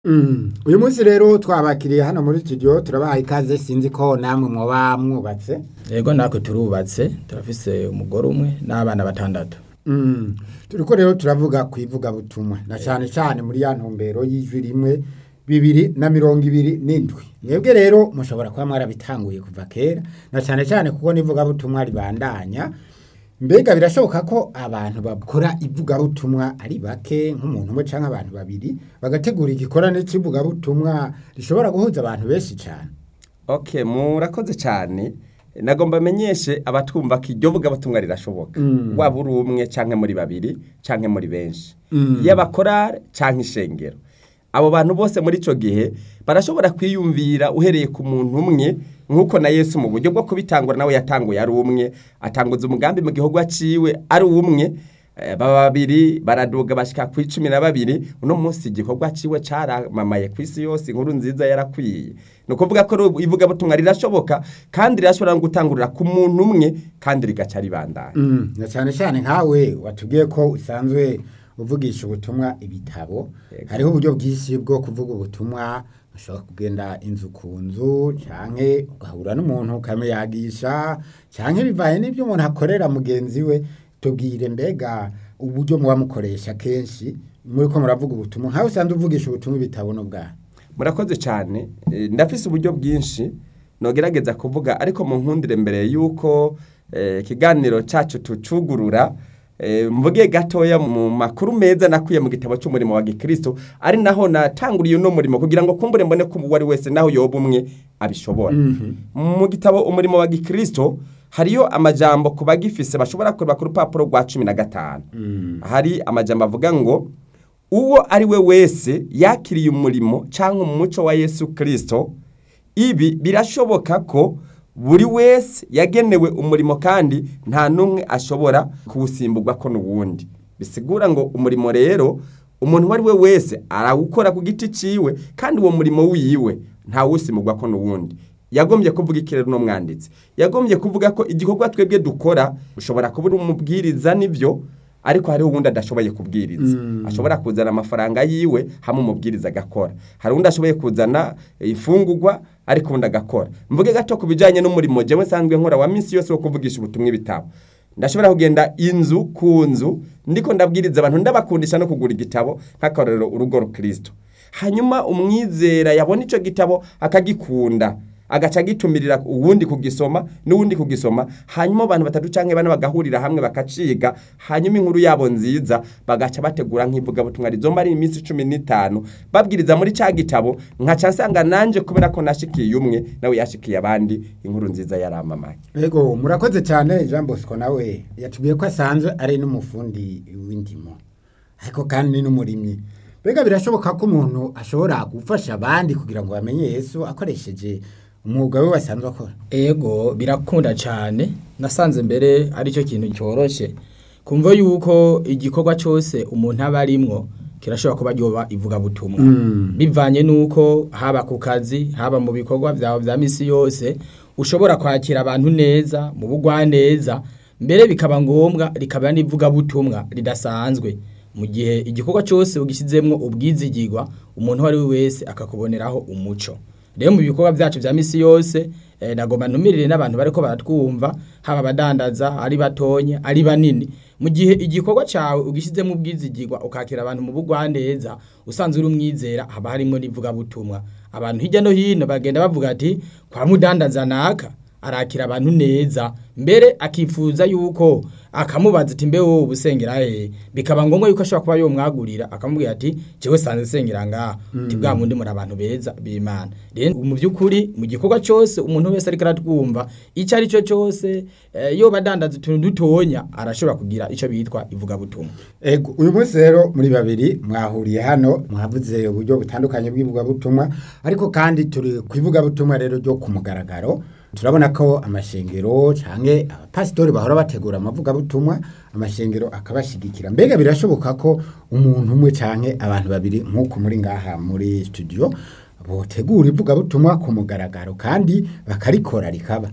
uyu munsi rero twabakiriye hano muri studio turabaha ikaze sinzi ko namwe muba mwubatse yego natwe turubatse turafise umugore umwe n'abana batandatu Mm. turiko rero turavuga ku ivugabutumwa na cyane cyane muri ya ntumbero y'ijwi rimwe bibiri na mirongo ibiri n'indwi mwebwe rero mushobora kuba mwarabitanguye kuva kera na cyane cyane kuko n'ivugabutumwa ribandanya mbega birashoboka ko abantu bakora ivugabutumwa ari bake nk'umuntu umwe cyangwa abantu babiri bagategura igikorane cy'ivugabutumwa rishobora guhuza abantu benshi cyane Okay, murakoze cyane. Nagomba menyeshe abatwumva ko iryo vugabutumwa rirashoboka. Mm. Waba uri umwe canke muri babiri canke muri benshi. Mm. Y'abakorare canke ishengero. Abo bantu bose muri ico gihe barashobora kwiyumvira uhereye ku muntu umwe nk'uko na Yesu mu buryo bwo kubitangura nawe yatanguye ari umwe atanguza umugambi mu gihugu aciwe ari umwe Eh, baba babiri baraduga bashika ku icumi na babiri uno munsi igikorwa ciwe caramamaye ku isi yose inkuru nziza yarakwiye ni ukuvuga ko ru- ivugabutumwa rirashoboka kandi rirashobora no gutangurira ku muntu umwe kandi rigaca ribandanya Mm, na cyane cyane nkawe watubwiye ko usanzwe uvugisha ubutumwa ibitabo Yego. hariho uburyo bwinshi bwo kuvuga ubutumwa ushobora kugenda inzu ku nzu canke ugahura n'umuntu ukamuyagisha canke bivaye n'ibyo umuntu akorera mugenzi we tubwire mbega uburyo muba mukoresha kenshi muri ko muravuga ubutumwa nkawe usanzwe uvugisha ubutumwa ibitabo n'ubwaha murakoze cyane Eh, ndafise uburyo bwinshi nogerageza kuvuga ariko mu nkundire mbere yuko eh, ikiganiro cacu tucugurura eh, mvuge gatoya mu makuru meza nakuye mu gitabo cy'umurimo wa gikristo ari naho natanguriye uno murimo kugira ngo kumbure mbone ko uwo ari wese naho yoba umwe abishobora mu gitabo umurimo wa gikristo hariyo amajambo ku bagifise bashobora kureba ku rupapuro rwa cumi na gatanu hari amajambo avuga ngo uwo ari we wese yakiriye umurimo cyangwa umuco wa yesu kirisito ibi birashoboka ko buri wese yagenewe umurimo kandi nta n'umwe ashobora kuwusimburwa ko n'uwundi bisigura ngo umurimo rero umuntu uwo ari we wese arawukora ku giti ciwe kandi uwo murimo wiwe ntawusimburwa ko n'uwundi yagombye kuvuga ikirere n'umwanditsi yagombye kuvuga ko igikorwa twebwe dukora ushobora kuba uri umubwiriza n'ibyo ariko hariho uwundi adashoboye kubwiriza ashobora kuzana amafaranga yiwe hamwe umubwiriza agakora hari uwundi ashoboye kuzana ifungurwa ariko uwundi agakora mvuge gato ku bijyanye n'umurimo jewe nsanzwe nkora wa minsi yose wo kuvugisha ubutumwa ibitabo ndashobora kugenda inzu ku nzu ndiko ndabwiriza abantu ndabakundisha no kugura igitabo nk'akarorero urugo rukristo hanyuma umwizera yabona icyo gitabo akagikunda agaca agitumirira uwundi kugisoma n'uwundi kugisoma hanyuma abantu batatu canke bane bagahurira hamwe bakaciga hanyuma inkuru yabo nziza bagaca bategura nk'ivugabutumwa rizomba ari iminsi cumi n'itanu babwiriza muri ca gitabo nkaca nsanga nanje kubera ko nashikiye umwe nawe yashikiye abandi inkuru nziza yaramamaye Ego murakoze cyane Jean Bosco nawe yatubwiye ko asanzwe ari n'umufundi w'indimo ariko kandi n'umurimyi mbega birashoboka ko umuntu ashobora gufasha abandi kugira ngo bamenye Yesu akoresheje umwuga we basanzwe akora ego birakunda cyane nasanze mbere aricyo kintu cyoroshe kumva yuko igikorwa cyose umuntu aba arimwo kirashobora kuba ryoba ivugabutumwa bivanye n'uko haba ku kazi haba mu bikorwa byawe bya misi yose ushobora kwakira abantu neza mu bugwaneza mbere bikaba ngombwa rikaba n'ivugabutumwa ridasanzwe mu gihe igikorwa cyose ugishyizemo ubwizigirwa umuntu uwo ari we wese akakuboneraho umuco rero mu bikorwa byacu bya misi yose eh, nagomba ntumirire n'abantu bariko baratwumva haba abadandaza ari batonye ari banini mu gihe igikorwa cyawe ugishyizemo ubwizigirwa ukakira abantu mu bugwaneza usanzwe uri umwizera haba harimo n'ivugabutumwa abantu hirya no hino bagenda bavuga ati kwa mudandaza naka arakira abantu neza mbere akifuza yuko akamubaza ati mbe wowe ubusengera he bikaba ngombwa yuko ashobora kuba yomwagurira akamubwira ati jewe sanze sengera ngaha ati bwa mundi muri abantu beza b'imana rero mu by'ukuri mu gikorwa cyose umuntu wese ariko aratwumva icyo ari cyo cyose eh, yoba adandaza utuntu dutonya arashobora kugira icyo bitwa ivugabutumwa Ego uyu munsi rero muri babiri mwahuriye hano mwavuze uburyo butandukanye bw'ivugabutumwa ariko kandi turi ku ivugabutumwa rero ryo ku mugaragaro turabona ko amashengero canke abapasitori bahora bategura amavugabutumwa amashengero akabashigikira mbega birashoboka ko umuntu umwe canke abantu babiri nk'uko muri ngaha muri studio botegura ivugabutumwa ku mugaragaro kandi bakarikora rikaba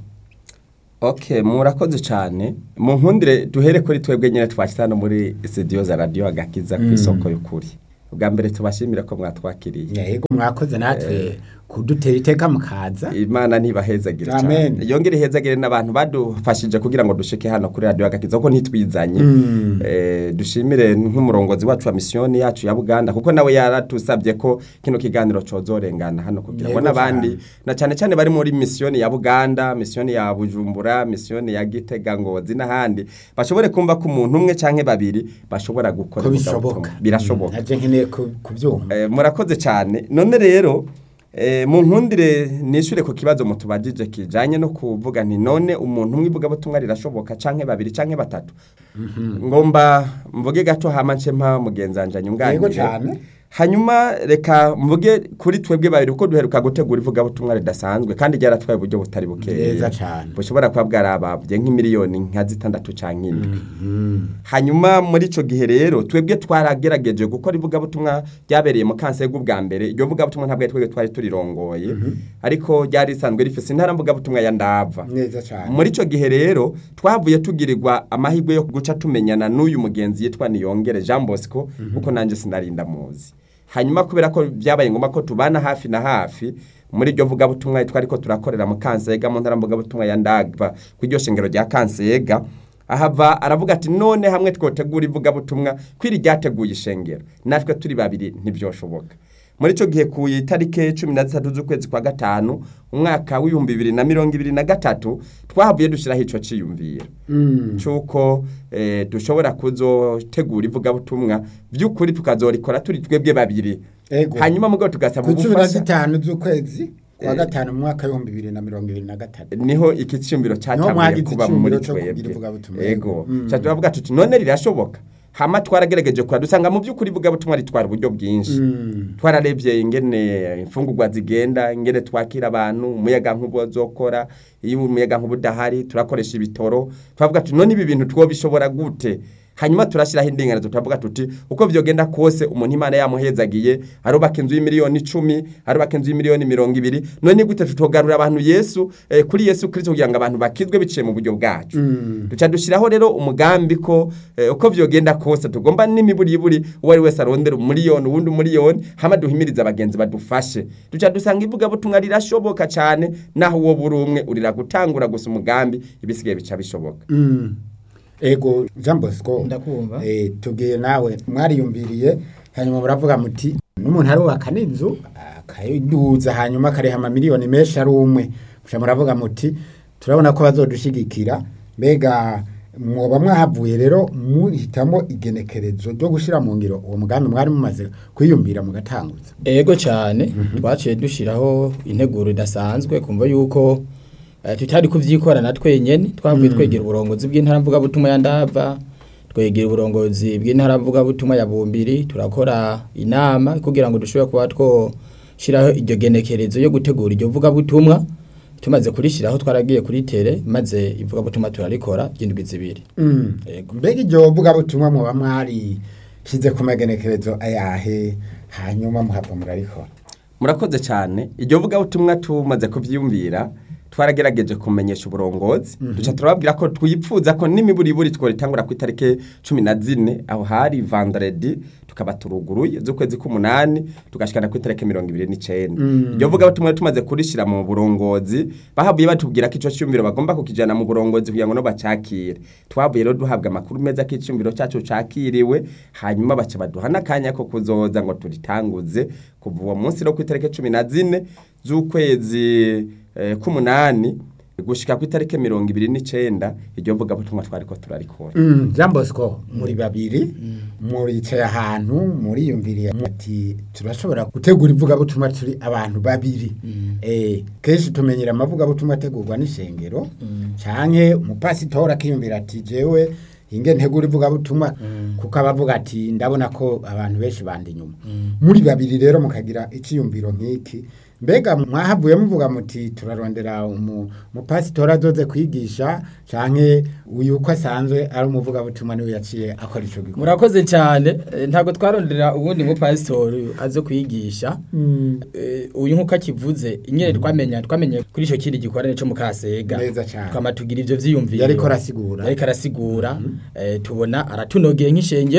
Okay, murakoze cyane. Mu nkundire duhere kuri twebwe nyine twashyize hano muri studio za radio agakiza ku isoko y'ukuri. ubwa mbere tubashimira ko mwatwakiriye yego mwakoze natwe kudutera iteka mukaza imana ntibahezagire Amen. cyane yongere ihezagire n'abantu badufashije kugira ngo dushike hano kuri radiyo agakiza kuko ntitwizanye Eh, dushimire nk'umurongozi wacu wa misiyoni yacu ya buganda kuko nawe yaratusabye ko kino kiganiro cozorengana hano kugira ngo Yego n'abandi cyane. na cyane cyane bari muri misiyoni ya buganda misiyoni ya bujumbura misiyoni ya gitega ngozi n'ahandi bashobore kumva ko umuntu umwe canke babiri bashobora gukora ko ivugabutumwa. bishoboka birashoboka naje nkeneye ku- kubyumva Eh, murakoze cyane none rero eh, mu nkundire nishure ku kibazo mutubajije kijanye no kuvuga nti none umuntu umwe ivugabutumwa rirashoboka canke babiri canke batatu ngomba mvuge gato hama nce mpa mugenzanje Yego nyunganire cane. hanyuma reka mvuge kuri twebwe babiri uko duheruka gutegura ivugabutumwa ridasanzwe kandi ryaratwaye uburyo butari bukeya Neza cane. bushobora kuba bwarababye nk'imiliyoni nka zitandatu canke indwi hanyuma muri ico gihe rero twebwe twaragerageje gukora ivugabutumwa ryabereye mu kansego bwa mbere iryo vugabutumwa ntabwo ari twebwe twari turirongoye ariko ryari risanzwe rifise intara mvugabutumwa ya ndava neza cyane muri ico gihe rero twavuye tugirirwa amahirwe yo guca tumenyana n'uyu mugenzi yitwa Niyongere Jean Bosco kuko nanje sinarinda muzi hanyuma kubera ko byabaye ngombwa ko tubana hafi na hafi muri iryo vugabutumwa twari ko turakorera mu kansega mu ntara mvugabutumwa ya ndagva ku iryo shengero rya kansega ahava aravuga ati none hamwe twotegura ivugabutumwa kwiri ryateguye ishengero natwe turi babiri ntibyoshoboka muri icyo gihe ku itariki cumi na zitatu z'ukwezi kwa gatanu umwaka w'ibihumbi bibiri na mirongo ibiri na gatatu twahavuye dushyiraho icyo cyiyumviro cy'uko eh, dushobora kuzotegura ivugabutumwa by'ukuri tukazorikora turi twebwe babiri Ego. hanyuma mugabo tugasaba ku cumi na ubufasha zitanu z'ukwezi kwa gatanu mu mwaka w'ibihumbi bibiri na mirongo ibiri na gatatu niho iki cyumviro cyatangiye mwagize kuba icyumviro muri cyo kugira twebwe ivugabutumwa. yego Mm. Ca turavuga tuti none rirashoboka hama twaragerageje kura dusanga mu by'ukuri ivugabutumwa ritwara uburyo bwinshi twararebye ingene imfungurwa zigenda ingene twakira abantu umuyaga nkubo zokora iyo umuyaga nkubo udahari turakoresha ibitoro turavuga tuti none ibi bintu twobishobora gute hanyuma turashyiraho indinganizo turavuga tuti uko vyogenda kose umuntu imana yamuhezagiye arubaka inzu y'imiliyoni icumi arubaka inzu y'imiliyoni mirongo ibiri none gute tutogarura abantu yesu eh, kuri yesu kristo kugira ngo abantu bakizwe biciye mu buryo bwacu duca dushyiraho rero umugambi ko eh, uko vyogenda kose tugomba n'imiburiburi uwo ari wese arondera umuriyoni uwundi umuriyoni hama duhimiriza abagenzi badufashe duca dusanga ivugabutumwa rirashoboka cyane naho uwo buri umwe urira gutangura gusa umugambi ibisigaye bica bishoboka ego jean bosco Ndakumva. eh, tubwiye nawe mwariyumviriye hanyuma muravuga muti n'umuntu arubaka n'inzu akayiduza hanyuma akariha amamiliyoni menshi ari umwe muca muravuga muti turabona ko bazodushigikira mbega mwoba mwahavuye rero muhitamo igenekerezo ryo gushyira mu ngiro uwo mugambi mwari mumaze kwiyumvira mugatanguza ego cyane twaciye dushyiraho integuro idasanzwe kumva yuko eh, tutari kubyikorana twenyene twavuye twegera uburongozi bw'intara mvugabutumwa ya ndava twegera uburongozi bw'intara mvugabutumwa ya bumbiri turakora inama kugira ngo dushobore kuba twoshyiraho iryo genekerezo yo gutegura iryo vugabutumwa tumaze kurishyiraho twaragiye kuri tere maze ivugabutumwa turarikora ry'indwi zibiri Ego. mbega iryo vugabutumwa muba mwarishyize ku magenekerezo ayahe hanyuma muhava murarikora murakoze cyane iryo vugabutumwa tumaze kubyiyumvira twaragerageje kumenyesha uburongozi duca turababwira ko twipfuza ko n'imiburiburi tworitangura ku itariki cumi na zine aho hari vandredi tukaba turuguruye z'ukwezi k'umunani tugashikana ku itariki mirongo ibiri n'icenda iryo vugabutumwa tumaze kurishyira mu burongozi bahavuye batubwira ko ico cyumviro bagomba kukijana mu burongozi kugira ngo no bacakire twavuye rero duhabwa amakuru meza ko icyumviro cyacu cakiriwe hanyuma baca baduha n'akanya ko kuzoza ngo turitanguze kuva uwo munsi no ku itariki cumi na zine z'ukwezi eh, k'umunani gushika ku itariki mirongo ibiri n'icenda iryo vugabutumwa twariko turarikora Mm, Jean Bosco muri babiri muricaye ahantu muriyumviriye ati turashobora gutegura ivugabutumwa turi abantu babiri eh kenshi tumenyera amavugabutumwa ategurwa n'ishengero canke umupasitori akiyumvira ati jewe inge ntegura ivugabutumwa kuko abavuga ati ndabona ko abantu benshi bandi inyuma muri babiri rero mukagira iciyumviro nk'iki mbega mwahavuye muvuga muti turarondera umu- umupasitori azoze kwigisha canke uyu uko asanzwe ari umuvugabutumwa niwe yaciye akora ico gikorwa murakoze cyane eh, ntabwo twarondera ubundi mupasitori aze kwigisha Eh, uyu nk'uko akivuze inyene twamenya twamenye kuri icyo kindi gikorane cyo mu kasega Neza cane. twama tugira ivyo vyiyumviro Yariko arasigura. yariko arasigura eh, tubona aratunogeye nk'ishengero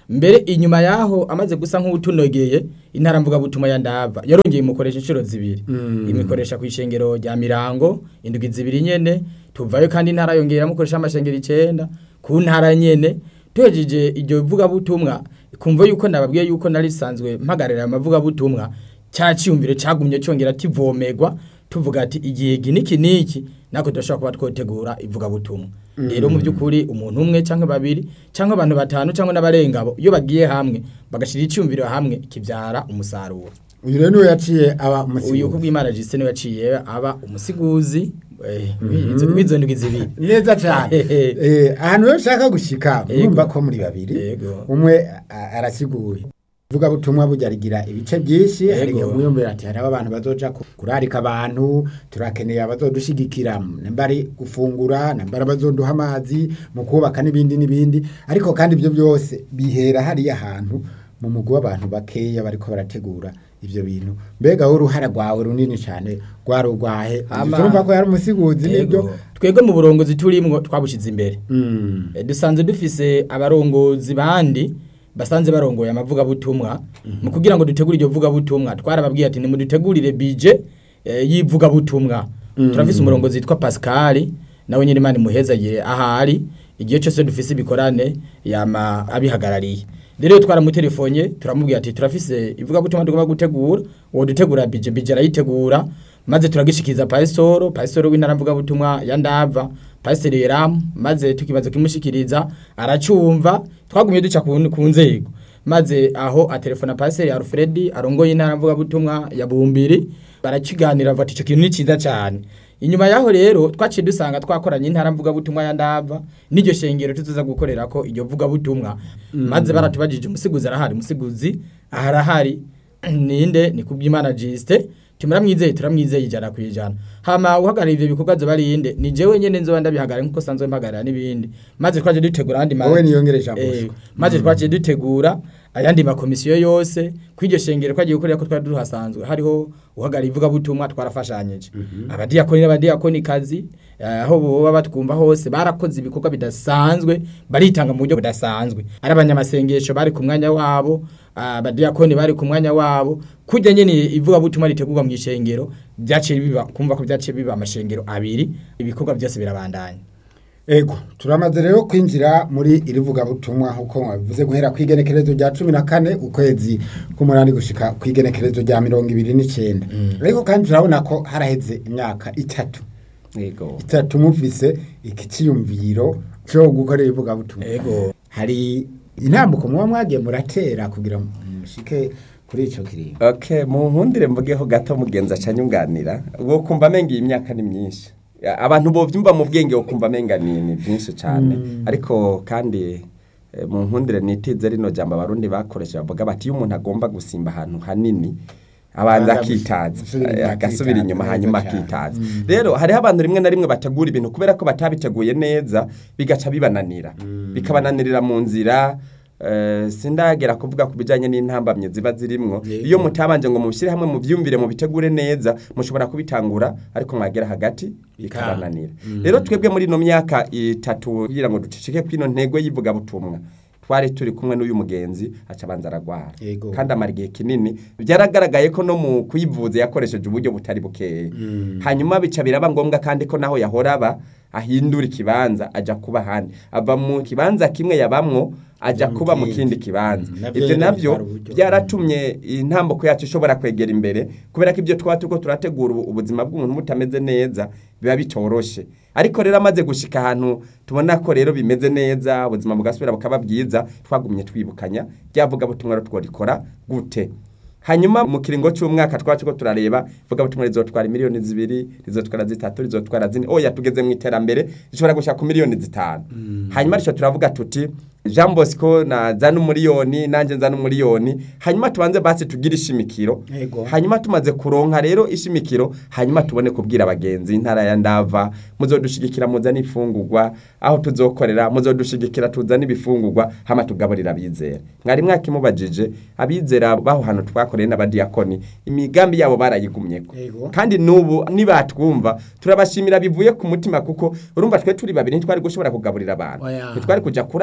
mbere inyuma yaho amaze gusa nk'utunogeye intara mvuga butuma ya ndava yarongeye imukoresha inshuro zibiri imikoresha ku ishengero rya mirango indwi zibiri nyene tuvayo kandi intara yongera mukoresha amashengero icenda ku ntara nyene tuhejeje iryo vuga butumwa kumva yuko nababwiye yuko nari sanzwe mpagarira amavuga butumwa cya cyumviro cyagumye cyongera kivomerwa tuvuga ati igihe niki niki nako tudashobora kuba twotegura ivuga butumwa rero mu by'ukuri umuntu umwe cyangwa babiri cyangwa abantu batanu cyangwa n'abarengabo iyo bagiye hamwe bagashyira icyumviro hamwe kibyara umusaruro uyu rero niwe yaciye aba uyu umusigo kubw'imana jisite niwe yaciye aba umusiguzi eh, w'izo- w'izo ndwi zibiri neza cyane Eh, ahantu rero ushaka gushika Yego. mwumva ko muri babiri Yego. umwe a- arasiguye vuga butumwa burya rigira ibice byinshi hari Yego. igihe umwiyumvira ati hariho abantu bazoja ku- kurarika abantu turakeneye abazodushigikira namba ari gufungura namba ari abazoduha amazi mu kubaka n'ibindi n'ibindi ariko kandi ibyo byose bihera hariya hantu mu mugwi w'abantu bakeya bariko barategura ivyo bintu mbega wowe uruhara rwawe runini cyane rwari urwahe Ama- turumva ko yari umusiguzi Yego. nibyo twebwe mu burongozi turimwo twabushize imbere Mm. Eh, dusanze dufise abarongozi bandi basanze barongoye amavuga butumwa mu kugira ngo dutegure iryo vuga butumwa twarababwiye ati nimudutegurire bije eh, yivuga butumwa turafise umurongozi yitwa Pascal nawe nyine Imana imuhezagire ahari igihe cyose dufise ibikorane yama abihagarariye rero twaramutelefone turamubwira ati turafise ivuga butumwa tugomba gutegura uwo dutegura bije bije arayitegura maze turagishikiza pasitoro pasitoro w'intara mvuga butumwa ya ndava pasiteri yeramu maze tukibaza kimushikiriza aracumva twagumye duca ku ku nzego maze aho atelefona pasiteri alfred arongoye intara mvuga butumwa ya bumbiri barakiganira bavuga ati icyo kintu ni cyiza cyane inyuma yaho rero twaciye dusanga twakoranye intara mvuga butumwa ya ndava n'iryo shengero tuzoza gukorera ko iryo vuga butumwa maze baratubajije umusiguzi arahari umusiguzi arahari ninde ni kubw'imana jisite tumuramwizeye turamwizeye ijana ku ijana hama uhagarariye ivyo bikorwa zoba ari inde ni jewe nyene nzoba ndabihagarara nkuko sanzwe mpagarara n'ibindi maze twaje dutegura andi ma- Wowe niyongereje ijambo Eh, gusa. maze twaje dutegura ayandi makomisiyo yose kw'iryo shengero twagiye gukorera ko twari duhasanzwe hariho uhagarariye ivuga butumwa twarafashanyije abadiyakoni n'abadiyakonikazi eh, aho boba batwumva hose barakoze ibikorwa bidasanzwe baritanga mu buryo budasanzwe ari abanyamasengesho bari ku mwanya wabo abadiyakoni bari ku mwanya wabo kujya nyene ivuga butumwa ritegurwa mu ishengero byaciye biba kumva ko byaciye biba amashengero abiri ibikorwa byose birabandanya Ego, turamaze rero kwinjira muri iri vugabutumwa nk'uko mwabivuze guhera ku igenekerezo rya cumi na kane ukwezi k'umunani gushika ku igenekerezo rya mirongo ibiri n'icyenda ariko kandi turabona ko haraheze imyaka itatu yego itatu mufise iki cyiyumviro cyo gukorera ivugabutumwa ego hari intambuko muba mwagiye muratera kugira ngo mushike kuri ico kiringo okay mu nkundire mvugeho gato mugenza acanyunganira wo kumva amenga iyi myaka ni myinshi Ya, abantu bovyumva mu bwenge wo kumva amenga ni ni byinshi cyane ariko kandi eh, mu nkundire nitize rino jambo abarundi bakoresha bavuga bati iyo umuntu agomba gusimba ahantu hanini abanza Abanza akitaza gusubira inyuma eh, agasubira akitaza, inyuma neza hanyuma cyane. akitaza rero hariho abantu rimwe na rimwe bategura ibintu kubera ko batabiteguye neza bigaca bibananira bikabananirira mu nzira eh, sindagera kuvuga ku bijyanye n'intambamye ziba zirimwo Yego. iyo mutabanje ngo mubishyire hamwe mubyumvire mubitegure neza mushobora kubitangura ariko mwagera hagati bikabananira rero twebwe muri ino myaka itatu kugira ngo ducicike kwino ntego y'ivugabutumwa twari turi kumwe n'uyu mugenzi aca abanza aragwara Yego. kandi amara igihe kinini byaragaragaye ko no mu kuyivuza yakoresheje uburyo butari bukeya hanyuma bica biraba ngombwa kandi ko naho yahora aba ahindura ikibanza aja kuba ahandi ava mu kibanza kimwe yabamwo aja mu kuba mu kindi. kindi kibanza Mm, navyo ibyo nyene nabyo bitwara uburyo. byaratumye intambuko yacu ishobora kwegera imbere kubera ko ibyo twaba turiko turategura ubu- ubuzima bw'umuntu butameze neza biba bitoroshe ariko rero amaze gushika ahantu tubona ko rero bimeze neza ubuzima bugasubira bukaba bwiza twagumye twibukanya ryavuga butumwa rero tworikora gute hanyuma mu kiringo cy'umwaka twacu ko turareba vuga butumwa rizotwara miliyoni zibiri rizotwara zitatu rizotwara zine oya tugeze mu iterambere rishobora gushaka ku miliyoni zitanu hanyuma rico turavuga tuti Jean Bosco na zana umuriyoni nanjye nzana umuriyoni hanyuma tubanze basi tugire ishimikiro Yego. hanyuma tumaze kuronka rero ishimikiro hanyuma tubone kubwira abagenzi intara ya ndava muzodushigikira muzane ifungurwa aho tuzokorera muzodushigikira tuzane ibifungurwa hama tugaburira abizera mwari mwakimubajije abizera baho hantu twakoreye n'abadiyakoni imigambi yabo barayigumyeko Yego. kandi n'ubu nibatwumva turabashimira bivuye ku mutima kuko urumva twe turi babiri ntitwari gushobora kugaburira abantu Oya. ntitwari kuja kurarika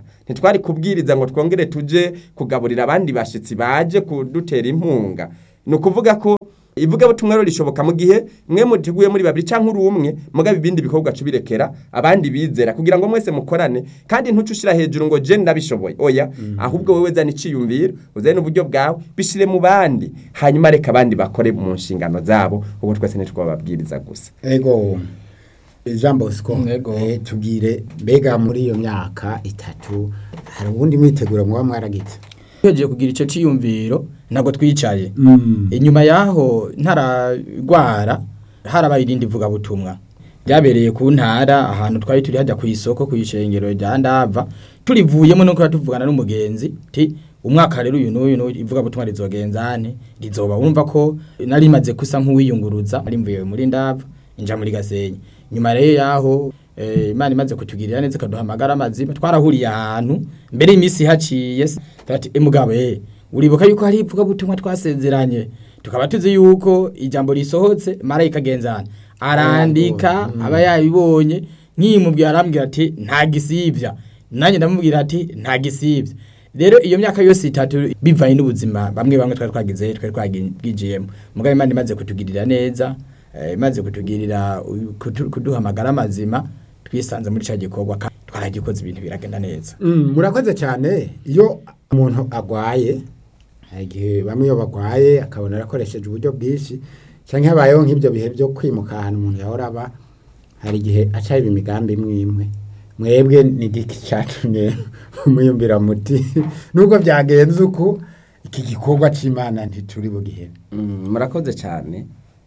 ntitwari kubwiriza ngo twongere tuje kugaburira abandi bashitsi baje kudutera impunga ni ukuvuga ko ivugabutumwa rero rishoboka mu gihe mwe muteguye muri babiri cyangwa uri umwe mugabo ibindi bikorwa cubirekera abandi bizera kugira ngo mwese mukorane kandi ntuce ushira hejuru ngo je ndabishoboye oya ahubwo wowe zana iciyumviro uzane uburyo bwawe bishire mu bandi hanyuma reka abandi bakore mu nshingano zabo ubu twese ntitwababwiriza gusa ego Jean Bosco Ego. eh, tubwire mbega muri iyo myaka itatu hari ubundi mwiteguro muba mwaragize tugiye kugira icyo cyiyumviro ntabwo twicaye inyuma y'aho ntararwara harabaye irindi vugabutumwa byabereye ku ntara ahantu twari turi hajya ku isoko ku ishengero rya ndava turivuyemo no kuba tuvugana n'umugenzi ti umwaka rero uyu n'uyu n'uyu ivugabutumwa rizogenzane rizoba wumva ko nari maze kusa nk'uwiyunguruza ari mvuye muri ndava inja muri gasenyi nyuma rero yaho eh, imana imaze kutugirira neza ikaduhamagara amazima twarahuriye ahantu mbere y'iminsi haciye se ati emugabo eh uribuka yuko hari ivugabutumwa twasezeranye tukaba tuzi yuko ijambo risohotse marayika agenzana arandika aba yabibonye nkiyimubwira arambwira ati nta gisibya nanjye ndamubwira ati nta gisibya rero iyo myaka yose itatu bivanye n'ubuzima bamwe bamwe twari twagize twari twagijiyemo mugabo imana imaze kutugirira neza eh, imaze kutugirira u- kutu- kuduhamagara amazima twisanze muri cya gikorwa kandi twaragikoze ibintu biragenda neza Mm, murakoze cyane iyo umuntu agwaye hari igihe bamwe iyo bagwaye akabona arakoresheje uburyo bwinshi cyangwa habayeho nk'ibyo bihe byo kwimuka ahantu umuntu yahora aba hari igihe aca iba imigambi imwe imwe mwebwe ni igiki cyatumye muyumvira muti nubwo byagenze uku iki gikorwa cy'imana ntituri bugihere Mm, murakoze cyane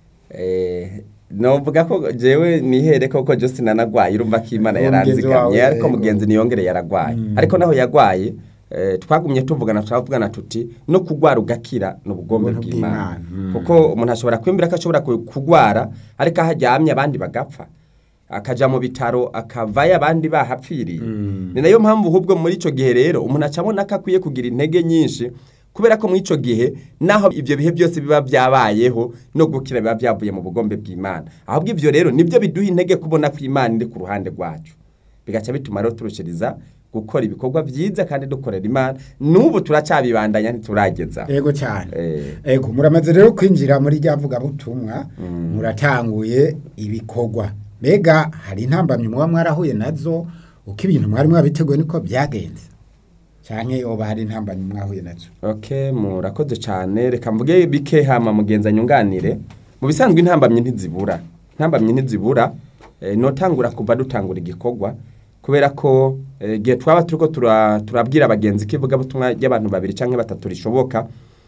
eh novuga ko jewe nihere koko Justin anagwaye urumva ko Imana Uwo mugenzi yaranzigamye wawe, ariko yego. mugenzi niyongere yaragwaye ariko naho yagwaye eh, twagumye tuvugana turavugana tuti no kugwara ugakira ni ubugombe Ubuntu bw'Imana bw'Imana, mm. kuko umuntu ashobora kwemera ko ashobora ku- kugwara ariko aho aryamye abandi bagapfa akaja mu bitaro akavayo abandi bahapfiriye ni nayo mpamvu ahubwo muri ico gihe rero umuntu acabona ko akwiye kugira intege nyinshi kubera ko muri ico gihe naho ivyo bihe byose biba byabayeho no gukira biba byavuye mu bugombe bw'Imana ahubwo ivyo rero nibyo biduha intege kubona ko Imana iri ku ruhande rwacu bigaca bituma rero turushiriza gukora ibikorwa byiza kandi dukorera Imana n'ubu turacabibandanya ntiturageza ego cyane Eh. ego muramaze rero kwinjira muri rya vugabutumwa muratanguye ibikorwa mbega hari intambamyi muba mwarahuye nazo uko ibintu mwari mwabiteguye niko byagenze cyane yoba hari intambamyi mwahuye nazo Okay, murakoze cyane reka mvuge bike hama mugenza nyunganire mu bisanzwe intambamye ntizibura intambamye ntizibura eh, notangura kuva dutangura igikorwa kubera ko eh, igihe twaba turiko tura- turabwira abagenzi ko ivugabutumwa ry'abantu babiri canke batatu rishoboka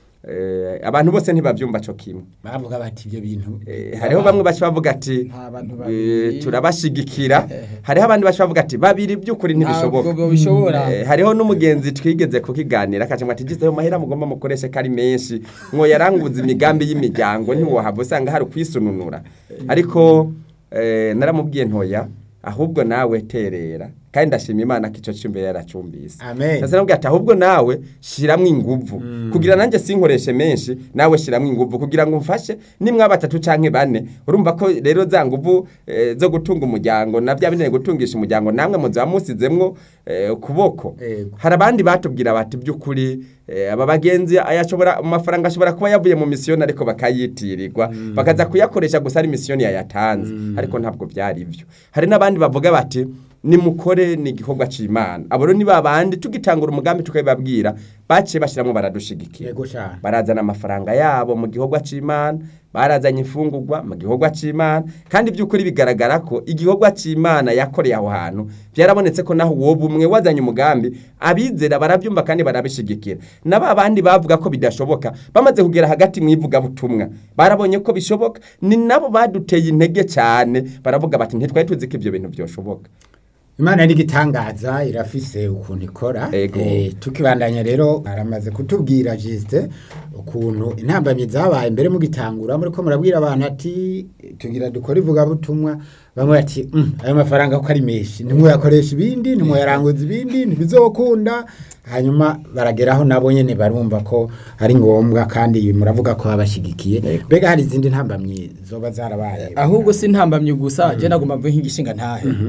eh, abantu bose ntibavyumva co kimwe bavuga bati ibyo bintu Eh, hariho bamwe baca bavuga ati Nta bantu eh, babiri. turabashigikira hariho abandi baca bavuga ati babiri by'ukuri ntibishoboka Ntabwo bishobora Eh, hariho n'umugenzi twigeze kukiganira akaca ngo ati gize ayo mahera mugomba mukoreshe ko ari menshi ngo yaranguza imigambi y'imiryango ntiwohava usanga hari ukwisununura ariko eh, naramubwiye ntoya ahubwo nawe terera kandi ndashima imana ko icyo cyumbe yaracumbise Amen. Ndetse namubwiye ati ahubwo nawe shiramwo inguvu kugira nanjye sinkoreshe menshi nawe shiramwo inguvu kugira ngo umfashe nimwa batatu canke bane urumva ko rero za nguvu eh, zo gutunga umuryango na bya binene gutungisha umuryango namwe muza musizemwo eh, ukuboko Ego. hari abandi batubwira bati by'ukuri eh, aba bagenzi ayashobora amafaranga ashobora kuba yavuye mu misiyoni ariko bakayitirirwa bakaza kuyakoresha gusa ari misiyoni yayatanze ariko ntabwo byari ibyo hari n'abandi bavuga bati nimukore ni igikorwa c'imana abo rero ni babandi tugitangura umugambi tukabibabwira baciye bashiramwo baradushigikira yego cyane barazana amafaranga yabo mu gikorwa c'imana barazanye imfungurwa mu gikorwa c'imana kandi by'ukuri bigaragara ko igikorwa c'imana yakoreye aho hantu byarabonetse ko naho uwo bumwe wazanye umugambi abizera barabyumva kandi barabishigikira na ba bandi bavuga ko bidashoboka bamaze kugera hagati mu ivugabutumwa barabonye ko bishoboka ni nabo baduteye intege cyane baravuga bati ntitwari tuzi ko ibyo bintu byoshoboka imana n'igitangaza irafise ukuntu ikora Ego. Eh, tukibandanya rero aramaze kutubwira jisite ukuntu intambamyi zabaye mbere mugitangura muri ko murabwira abantu ati tugira dukora ivugabutumwa bamwe bati "Mm, ayo mafaranga ko ari menshi ntimwayakoresha ibindi ntimwayaranguza ibindi ntibizokunda hanyuma barageraho nabo nyene barumva ko ari ngombwa kandi muravuga ko babashigikiye Ego. mbega hari izindi ntambamyi zoba zarabaye ahubwo si ntambamye gusa je nagomba mvuge nk'igishinga ntahe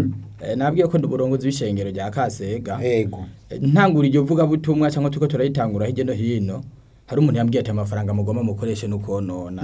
Eh, nabwiye ko ndi uburongozi w'ishengero rya Kasega yego Eh, ntangura iryo vuga butumwa cyangwa tuko turayitangura hirya no hino hari umuntu yambwiye ati amafaranga mugomba mukoreshe nukonona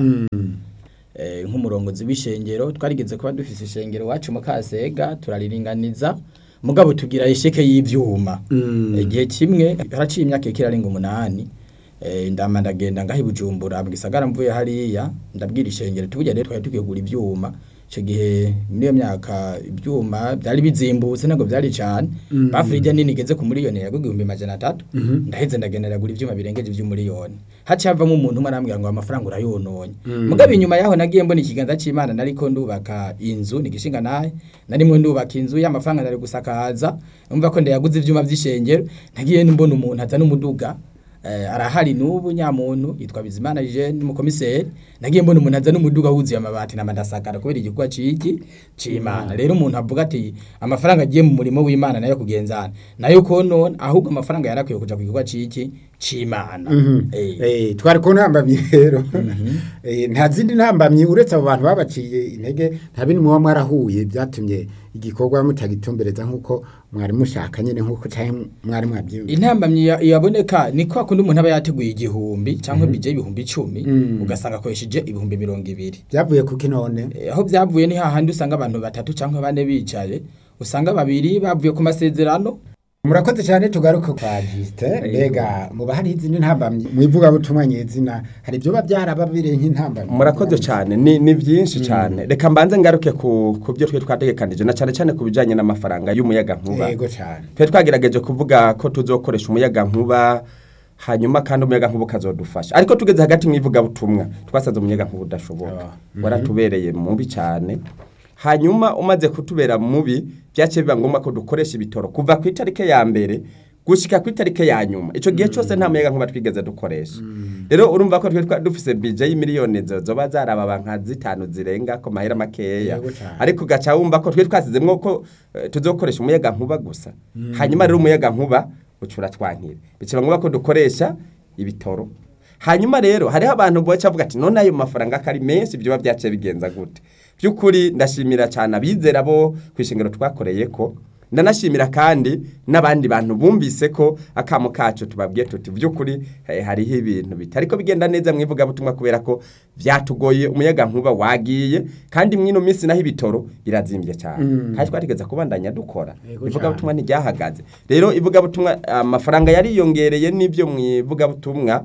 eh, nk'umurongozi w'ishengero twarigeze kuba dufise ishengero wacu mu Kasega turariringaniza mugabo tugira isheke y'ivyuma igihe kimwe haraciye imyaka ikirarenga umunani eh, ndama ndagenda ngaho i Bujumbura mu gisagara mvuye hariya ndabwira ishengero tuburya rero twari tugiye kugura ivyuma icyo gihe muri iyo myaka ibyuma byari bizimbutse ntabwo byari cyane bafurija nini igeze ku miliyoni yagwa igihumbi majana atatu ndaheze ndagenda ndagura ibyuma birengeje iby'umuriyoni haciye havamo umuntu umwe arambwira ngo amafaranga urayononye mugabo inyuma yaho nagiye mbona ikiganza cy'imana nariko ndubaka inzu ni igishinga naye narimwe ndubaka inzu y'amafaranga nari gusakaza numva ko ndayaguze ibyuma by'ishengero nagiye mbona umuntu azana umuduga eh, arahari n'ubu nyamuntu yitwa Bizimana Jean umukomiseri nagiye mbona umuntu azana umuduga wuzuye amabati na madasakara kubera igikorwa ciki c'Imana rero umuntu avuga ati amafaranga agiye mu murimo w'Imana nayo kugenzana nayo konona ahubwo amafaranga yarakwiye kuja ku gikorwa ciki c'Imana eh Eh, twari ku ntambamyi rero Eh, nta zindi ntambamyi uretse abo bantu babaciye intege nta bindi muba mwarahuye byatumye igikorwa mutagitumbereza nk'uko mwari mushaka nyine nk'uko cyangwa mwari mwabyiyumviye intambamyi ya- yaboneka ni kwa kundi umuntu aba yateguye igihumbi cyangwa bije ibihumbi icumi ugasanga akoresheje ibihumbi mirongo ibiri byavuye kuki none Eh, aho byavuye ni hahandi usanga abantu batatu cyangwa bane bicaye usanga babiri bavuye ku masezerano murakoze cyane tugaruke kwa Justin mbega muba hari izindi ntambamyi mu ivugabutumwa nyezina hari ibyo biba byarababire nk'intambamyi murakoze cyane ni, ni byinshi cyane reka mbanze ngaruke ku, ku byo twe twategekanije na cyane cyane ku bijyanye n'amafaranga y'umuyaga nkuba yego cyane twe twagerageje kuvuga ko tuzokoresha umuyaga nkuba hanyuma kandi umuyaga nkuba ukazodufasha ariko tugeze hagati mu ivugabutumwa twasanze umuyaga nkuba udashoboka waratubereye mubi cyane hanyuma umaze kutubera mubi byaciye biba ngombwa ko dukoresha ibitoro kuva ku itariki ya mbere gushyika ku itariki ya nyuma icyo gihe cyose nta muyaga nkuba twigeze dukoresha rero urumva ko twe twa- dufise bije y'imiliyoni zo- zoba zarababa nka zitanu zirenga ko mahera makeya Yego cyane. ariko ugaca wumva ko twe twasizemwo ko eh, tuzokoresha umuyaga nkuba gusa hanyuma rero umuyaga nkuba ucura twankira biciba ngombwa ko dukoresha ibitoro hanyuma rero hariho abantu boca bavuga ati none ayo mafaranga ko ari menshi byoba byaciye bigenza gute by'ukuri ndashimira cyane abizera bo ku ishingiro twakoreye ko ndanashimira kandi n'abandi bantu bumvise ko akamo kacu tubabwiye tuti by'ukuri eh, hariho ibintu bitari ko bigenda neza mu ivugabutumwa kubera ko byatugoye umuyaga nkuba wagiye kandi mwino minsi naho ibitoro birazimbye cyane kandi twategeza kubandanya dukora Yego ivugabutumwa ntiryahagaze rero ivugabutumwa amafaranga yariyongereye n'ibyo mu ivugabutumwa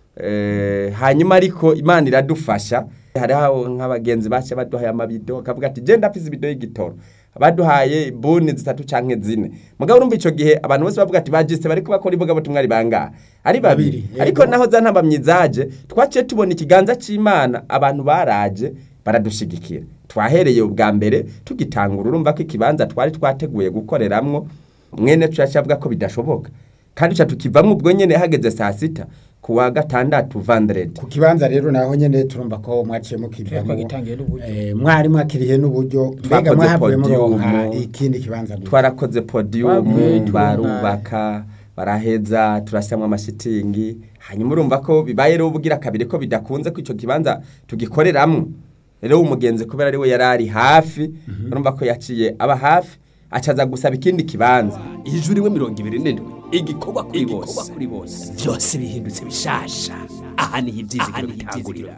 Eh, hanyuma ariko imana iradufasha hariho nk'abagenzi bacu baduhaye amabido akavuga ati genda afise ibido y'igitoro baduhaye buni zitatu canke zine mugabo urumva ico gihe abantu bose bavuga ati bajiste bariko bakora ivugabutumwa ari bangahe ari babiri Babiri, yego. ariko naho za ntambamyi zaje twaciye tubona ikiganza c'imana abantu baraje baradushigikira twahereye ubwa mbere tugitangura urumva ko ikibanza twari twateguye gukoreramwo mwene tuyaca avuga ko bidashoboka kandi tuca tukivamwo ubwo nyene hageze saa sita ku wa gatandatu vandredi ku kibanza rero naho nyene turumva ko mwaciye mukivamo twagitangiye n'uburyo. Eh, mwari mwakiriye n'uburyo mbega Twakoze mwahavuye podium. muronka ikindi kibanza gute? twarakoze Bavuye podium tubona- barubaka baraheza turashyiramo amashitingi hanyuma urumva ko bibaye rero ubugira kabiri ko bidakunze ko icyo kibanza tugikoreramo rero umugenzi kubera ari we yari ari hafi urumva ko yaciye aba hafi acaza gusaba ikindi kibanza ijuru rimwe mirongo ibiri n'indwi igikorwa kuri bose byose bihindutse bishasha aha niho ibyizigiro bitangurira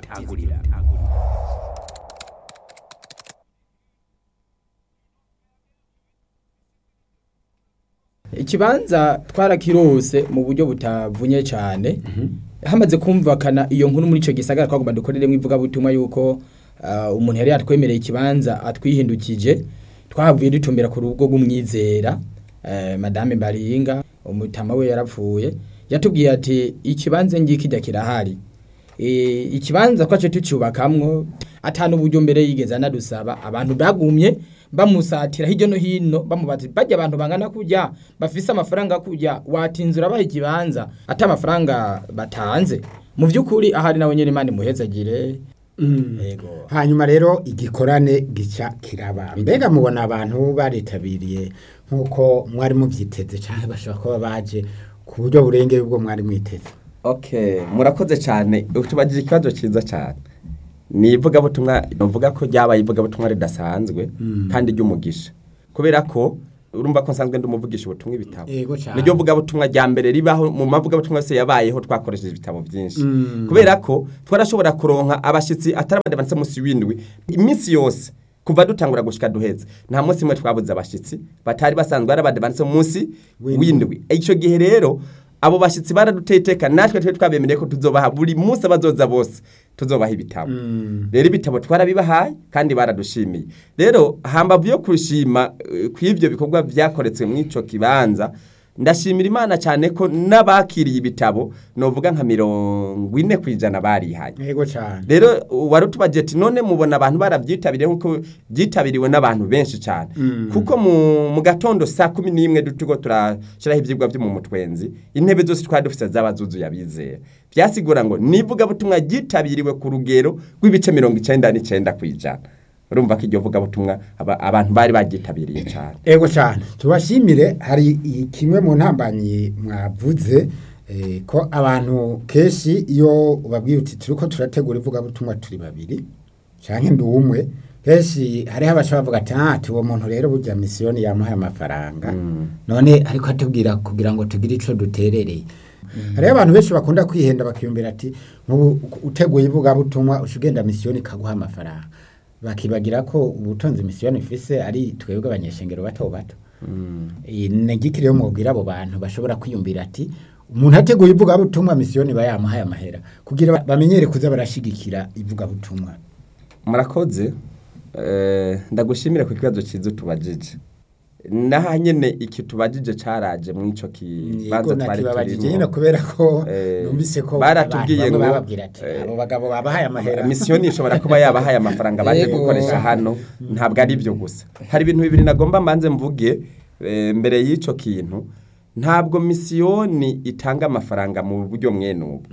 ikibanza twarakirose mu buryo butavunye cyane hamaze kumvikana iyo nkuru muri icyo gisagara twagomba dukoreremo ivugabutumwa yuko ah, umuntu yari yatwemereye ikibanza atwihindukije twahavuye dutumbera ku rugo rw'umwizera eh, madame Mbaringa umutama we yarapfuye yatubwiye ati ikibanza ngiki kijya kirahari e, ikibanza twace tucyubakamwo atanu uburyo mbere yigeze anadusaba abantu bagumye bamusatira hirya no hino bamubaza bajya abantu bangana kujya bafise amafaranga kujya watinzura baha ikibanza ati amafaranga batanze mu by'ukuri ahari nawe nyine imana imuhezagire yego hanyuma rero igikorane gica kiraba mbega mubona abantu baritabiriye nk'uko mwari mubyiteze cyangwa bashobora kuba baje ku buryo burengeye ubwo mwari mwiteze okay murakoze cyane tubagije ikibazo cyiza cyane ni ivugabutumwa nuvuga ko ryabaye ivugabutumwa ridasanzwe kandi ry'umugisha kubera ko urumva ko nsanzwe ndi umuvugisha ubutumwa ibitabo Yego cyane. niryo vugabutumwa rya mbere ribaho mu mavugabutumwa yose yabayeho twakoresheje ibitabo byinshi kubera ko twarashobora kuronka abashyitsi atari abandi banditse munsi w'indwi iminsi yose kuva dutangura gushika duheze nta munsi umwe twabuze abashyitsi batari basanzwe ari abandi banditse munsi w'indwi icyo gihe rero abo bashyitsi baraduteye iteka natwe twari twabemereye ko tuzobaha buri munsi abazoza bose tuzobaha ibitabo rero ibitabo twarabibahaye kandi baradushimiye rero hambavu yo kushima eh, kw'ivyo bikorwa vyakoretswe mw'ico kibanza ndashimira imana cyane ko n'abakiriye ibitabo novuga nka mirongo ine ku ijana barihaye yego cyane rero wari utubaje ati none mubona abantu barabyitabiriye nk'uko byitabiriwe n'abantu benshi cyane kuko mu, mu gatondo saa kumi n'imwe turiko turashyiraho ibyigwa byo mu mutwenzi intebe zose twari dufite zaba zuzuye abizera byasigura ngo nivugabutumwa ryitabiriwe ku rugero rw'ibice mirongo icenda n'icenda ku ijana urumva ko iryo vugabutumwa aba- abantu bari bagyitabiriye cyane Ego cyane tubashimire hari i- kimwe mu ntambanyi mwavuze eh, ko abantu kenshi iyo ubabwiye uti turiko turategura ivugabutumwa turi babiri canke ndi umwe kenshi hariho abashobora bavuga ati ah ati uwo muntu rero burya misiyoni yamuhaye amafaranga none ariko atubwira kugira ngo tugire ico duterereye hariho abantu benshi bakunda kwihenda bakiyumvira ati nk'ubu uteguye ivugabutumwa uca ugenda misiyoni ikaguha amafaranga bakibagira ko ubutunzi misiyoni ifise ari twebwe abanyeshengero bato bato iyi ni igiki rero mubwira abo bantu bashobora kwiyumvira ati umuntu ateguye ivugabutumwa misiyoni iba yamuhaye amahera kugira ba- bamenyere kuza barashigikira ivugabutumwa murakoze eh, ndagushimira ku kibazo cyiza utubajije naha nyene iki tubajije caraje mu ico kibanza yego twari nakibabajije turimo nyine kubera ko Eh, numvise ko baratubwiye abantu bamwe ngo, bababwira ati eh, abo bagabo babahaye amahera misiyoni ishobora kuba yabahaye amafaranga baje Yego. gukoresha hano ntabwo ari byo gusa hari ibintu bibiri nagomba mbanze mvuge eh, mbere y'ico kintu ntabwo misiyoni itanga amafaranga mu buryo mwene ubu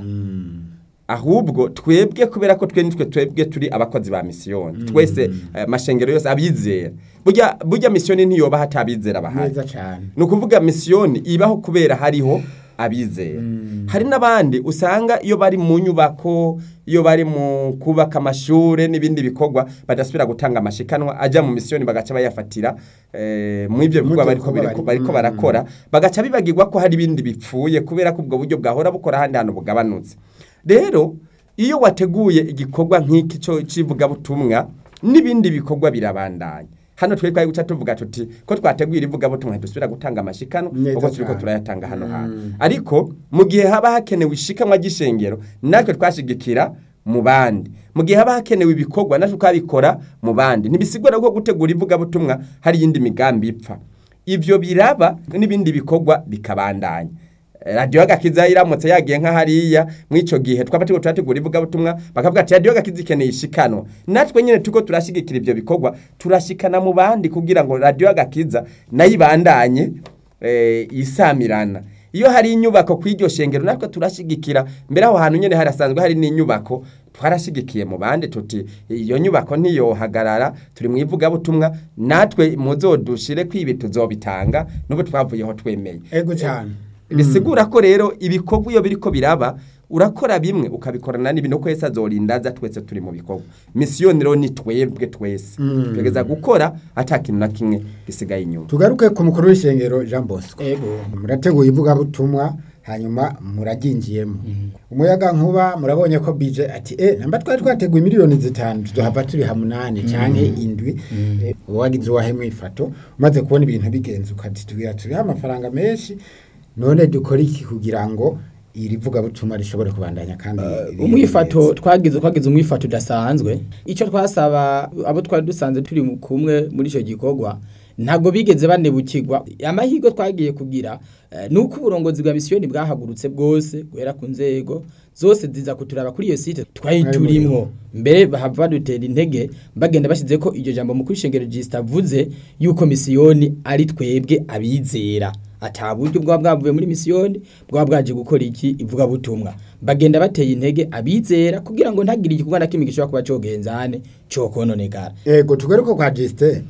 ahubwo twebwe kubera ko twe nitwe twebwe turi abakozi ba misiyoni twese eh, mashengero yose abizera burya burya misiyoni ntiyoba hatabizera bahari neza cyane ni ukuvuga misiyoni ibaho kubera hariho abizera hari n'abandi usanga iyo bari mu nyubako iyo bari mu kubaka amashuri n'ibindi bikorwa badasubira gutanga amashikanwa ajya mu misiyoni bagaca bayafatira eh, mu ibyo Mu bikorwa byo bariko bikorwa biriko- bari- bariko Mm. barakora bagaca bibagirwa ko hari ibindi bipfuye kubera ko ubwo buryo bwahora bukora ahandi hantu bugabanutse rero iyo wateguye igikorwa nk'iki cyo cy'ivugabutumwa n'ibindi bikorwa birabandanya hano twe twari guca tuvuga tuti ko twateguye ivugabutumwa ntidusubira gutanga amashikano Neza kuko turiko cyane. turayatanga hano hantu ariko mu gihe haba hakenewe ishikanwa ry'ishengero natwe twashigikira mu bandi mu gihe haba hakenewe ibikorwa natwe twabikora mu bandi ntibisigura ko gutegura ivugabutumwa hari iyindi migambi ipfa ivyo biraba n'ibindi bikorwa bikabandanya radiyo agakiza iramutse yagiye nka hariya mw'ico gihe twaba turiko turategura ivugabutumwa bakavuga ati radiyo agakiza ikeneye ishikanwa natwe nyene turiko turashigikira ivyo bikorwa turashikana mu bandi kugira ngo radiyo agakiza nayo ibandanye eh, isamirana iyo hari inyubako kw'iryo shengero natwe turashigikira mbere aho hantu nyene harasanzwe hari n'inyubako twarashigikiye mu bandi tuti iyo nyubako ntiyohagarara turi mu ivugabutumwa natwe muzodushire kwibi tuzobitanga n'ubu twavuyeho twemeye ego cyane bisigura ko rero ibikorwa iyo biriko biraba urakora bimwe ukabikorana n'ibintu ko Yesu azorindaza twese turi mu bikorwa misiyoni rero ni twebwe twese tugeza gukora ata kintu na kimwe gisigaye inyuma tugaruke ku mukuru w'ishengero jean bosco Ego. murateguye ivugabutumwa hanyuma muraryinjiyemo umuyaga nkuba murabonye ko bije ati eh namba twari twateguye miliyoni zitanu tuzohava turiha munani canke indwi Eh, uba wagize uwahe mwifato umaze kubona ibintu bigenze ukati tugira turiha amafaranga menshi none dukora iki kugira ngo iri vugabutumwa rishobore kubandanya kandi ribe umwifato neza? twagize twagize umwifato udasanzwe icyo twasaba abo twari dusanze turi mu- kumwe muri icyo gikorwa ntabwo bigeze banebukirwa amahirwe twagiye kugira eh, ni uko uburongozi bwa misiyoni bwahagurutse bwose guhera ku nzego zose ziza kuturaba kuri iyo site twari Mwari turimwo mbere bahava badutera intege bagenda bashyize ko iryo jambo mukuru ishengero jisita avuze yuko misiyoni ari twebwe abizera ata buryo bwaba bwavuye muri misiyoni bwaba bwaje gukora iki ivugabutumwa bagenda bateye intege abizera kugira ngo ntagire igikorwa na kimwe gishobora kuba cogenzane cokononekara ego tugaruke kwa Justin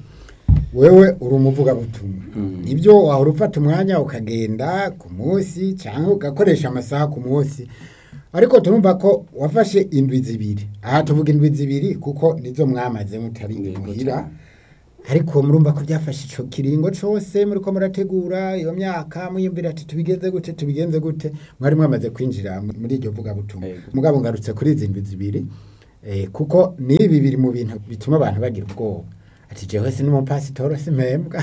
wewe uri umuvugabutumwa ibyo wahora ufata umwanya ukagenda ku munsi cyangwa ugakoresha amasaha ku munsi ariko turumva ko wafashe indwi zibiri aha tuvuga indwi zibiri kuko nizo mwamaze mutari muhira ariko murumva ko byafashe ico kiringo cose muriko murategura iyo myaka mwiyumvira ati tubigenze gute tubigenze gute mwari mwamaze kwinjira mu- muri iryo vuga butumwa Yego. mugabo ngarutse kuri izi ndwi zibiri eh, kuko nibi biri mu bintu bituma abantu bagira ubwoba ati jewe si n'umupasitoro simpembwa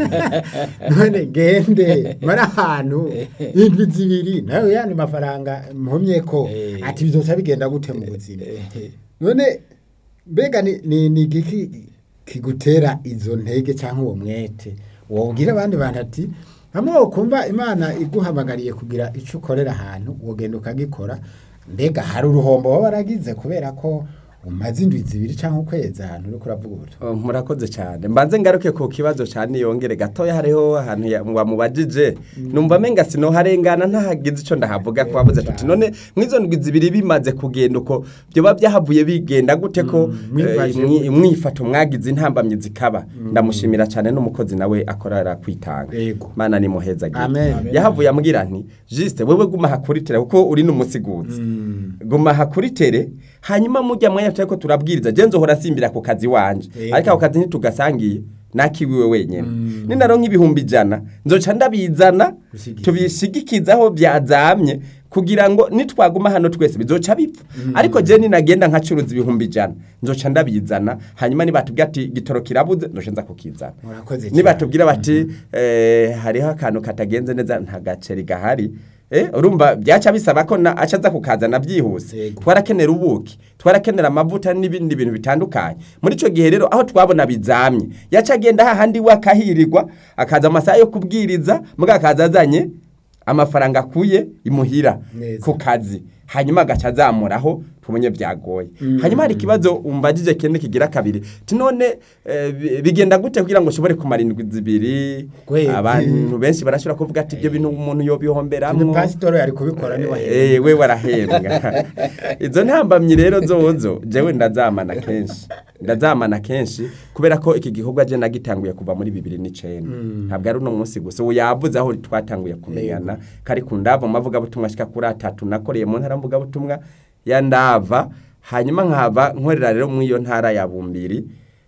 none gende mari ahantu indwi zibiri nawe yandi mafaranga mpomye ko Eh. ati bizoca bigenda gute mu buzima none mbega ni, ni, ni igiki kigutera izo ntege cyangwa uwo mwete wobwira abandi bantu ati hamwe wokumva imana iguhamagariye kugira icyo ukorera ahantu wogenda ukagikora mbega hari uruhombo waba waragize kubera ko umaze indwi zibiri cyangwa ukwezi ahantu uriko uravuga ubutumwa Oh, murakoze cyane mbanze ngaruke ku kibazo cyane yongere gatoya hariho ahantu ya- wamubajije numva menga sino harengana ntahagize ico ndahavuga ko wavuze tuti none mwizo ndwi zibiri bimaze kugenda uko byoba byahavuye bigenda gute ko Mm, mwifashe eh, mwi- gute? mwifato mwagize intambamyi zikaba ndamushimira cyane n'umukozi nawe akorera kwitanga Yego. mana ni muheza Amen. yahavuye ambwira nti juste wewe guma hakuritira kuko uri n'umusiguzi guma hakuritere hanyuma mujya mwanya turiko turabwiriza je nzohora simbira ku kazi wanje Yego. ariko ako kazi ntitugasangiye nakiwiwe wenyene ninaronka ibihumbi ijana nzoca ndabizana Gushigikira. tubishigikizaho byazamye kugira ngo nitwaguma hano twese bizoca bipfa ariko je ninagenda nkacuruza ibihumbi ijana nzoca ndabizana hanyuma nibatubwira ati gitoro kirabuze nzoca nza kukizana murakoze cyane. nibatubwira bati eh, hariho akantu katagenze neza nta gaceri gahari eh, urumva byaca bisaba ko na aca aza kukazana byihuse Yego. twarakenera ubuki twarakenera amavuta n'ibindi bintu bitandukanye muri icyo gihe rero aho twabona bizamye yaca agenda hahandi we akahirirwa akaza amasaha yo kubwiriza muga akaza azanye amafaranga akuye imuhira Neza. ku kazi hanyuma agaca azamuraho tubonye byagoye hanyuma hari ikibazo umbajije kene kigira kabiri ti none eh, bi- bigenda gute kugira ngo ushobore kumara indwi zibiri Kwezi. abantu benshi barashobora kuvuga ati ibyo bintu umuntu yobihomberamwo pasitoro yari kubikora niba Eh, we warahembwa izo ntambamyi rero zozo jewe ndazamana kenshi ndazamana kenshi kubera ko iki gikorwa je nagitanguye kuva muri bibiri n'icenda ntabwo ari uno munsi gusa ubu yavuze aho twatanguye kumenyana kari ku ndava mu mavugabutumwa ashika kuri atatu nakoreye mu ntara mvugabutumwa ya ndava hanyuma nkava nkorera rero muri iyo ntara ya bumbiri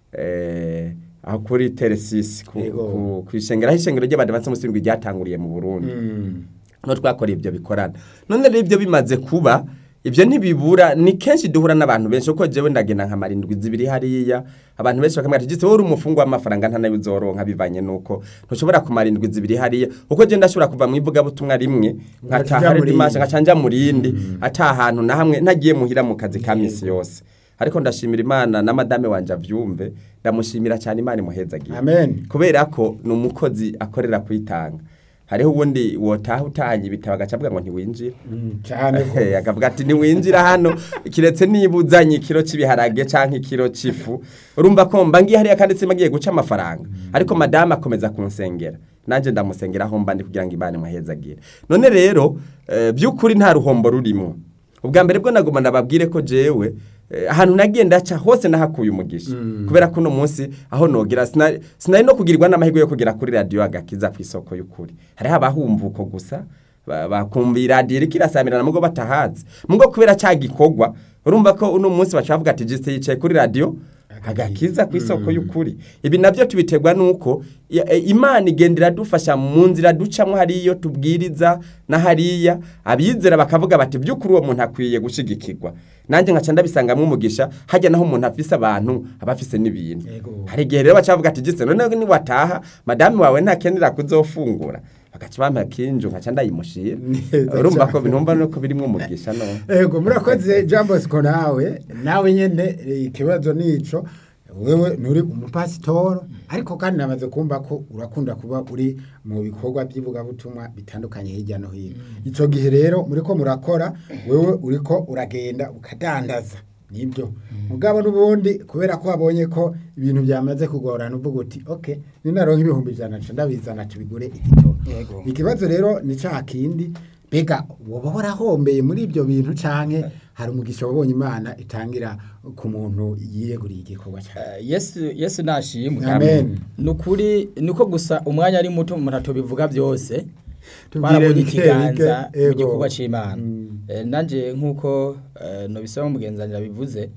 eh, aho kuri teresisi ku, Yego. ku, ku ishengero aho ishengero ry'abadivansi musindwi ryatanguriye mu burundi no twakora ibyo bikorana none rero ibyo bimaze kuba ibyo ntibibura ni kenshi duhura n'abantu benshi kuko jewe ndagenda nka marindwi zibiri hariya abantu benshi bakamubwira ati "Gise wowe uri umufungu w'amafaranga nta nayo uzoronka bivanye nuko ntushobora kumara indwi zibiri hariya kuko je ndashobora kuva mu ivugabutumwa rimwe Ugaca nkataha uja hari mu dimashe rindi. ngaca nja mu rindi ata ahantu na hamwe ntagiye muhira mu kazi ka misi yose ariko ndashimira imana na madame wanje avyumve ndamushimira cyane imana imuhezagiye amen kubera ko ni umukozi akorera kwitanga hariho ubundi wotaha utahanye ibitabo agaca avuga ngo ntiwinjira Mm, cyane ko Eh, akavuga ati ntiwinjira hano kiretse niba uzanye ikiro cy'ibiharage cyangwa ikiro cy'ifu urumva ko mba ngiye hariya kandi simagiye guca amafaranga ariko madamu akomeza kunsengera nanjye ndamusengera aho mba ndi kugira ngo imana imuhezagire none rero eh, by'ukuri nta ruhombo rurimo ubwa mbere bwo nagomba ndababwire ko jewe eh, ahantu nagiye ndaca hose nahakuye umugisha kubera ko uno munsi aho nogira sinari sinari no kugirirwa n'amahirwe yo kugera kuri radiyo agakiza ku isoko y'ukuri hariho abahumva uko gusa ba- bakumva iradiyo iriko irasamirana mugo batahazi mugo kubera cya gikorwa urumva ko uno munsi baca bavuga ati jisite yicaye kuri radiyo agakiza ku isoko y'ukuri ibi nabyo tubiterwa nuko ya- e, imana igenda iradufasha mu nzira ducamo hariyo tubwiriza na hariya abizera bakavuga bati by'ukuri uwo muntu akwiye gushigikirwa nanjye nkaca ndabisangamo umugisha hajya naho umuntu afise abantu aba afise n'ibintu Yego. hari igihe rero baca bavuga ati jisite none niwataha madamu wawe ntakenera kuzofungura bagaca bampa kinju nkaca ndayimushira Neza urumva ko cyane. bintumva nuko birimwo umugisha none Ego murakoze Jean Bosco nawe nawe nyene eh, ikibazo nico wewe nturi umupasitoro ariko kandi namaze kumva ko urakunda kuba uri mu bikorwa by'ivugabutumwa bitandukanye hirya no hino ico gihe rero muriko murakora wewe uriko uragenda ukadandaza nibyo mugabo n'ubundi kubera ko wabonye ko ibintu byamaze kugorana uvuga uti okay ninaronka ibihumbi ijana nca ndabizana tubigure igitoro Yego. ikibazo rero ni cya kindi mbega woba warahombeye muri ibyo bintu canke hari umugisha wabonye imana itangira ku muntu yiyeguriye igikorwa cyane Eh, yesu yesu nashimwe Amen. ni ukuri niko gusa umwanya ari muto umuntu atubivuga byose Tubwire twarabonye bike, ikiganza bike, mu ego. gikorwa cy'imana Mm. Eh, nanjye nk'uko eh, nobisaba mugenzi wanjye yabivuze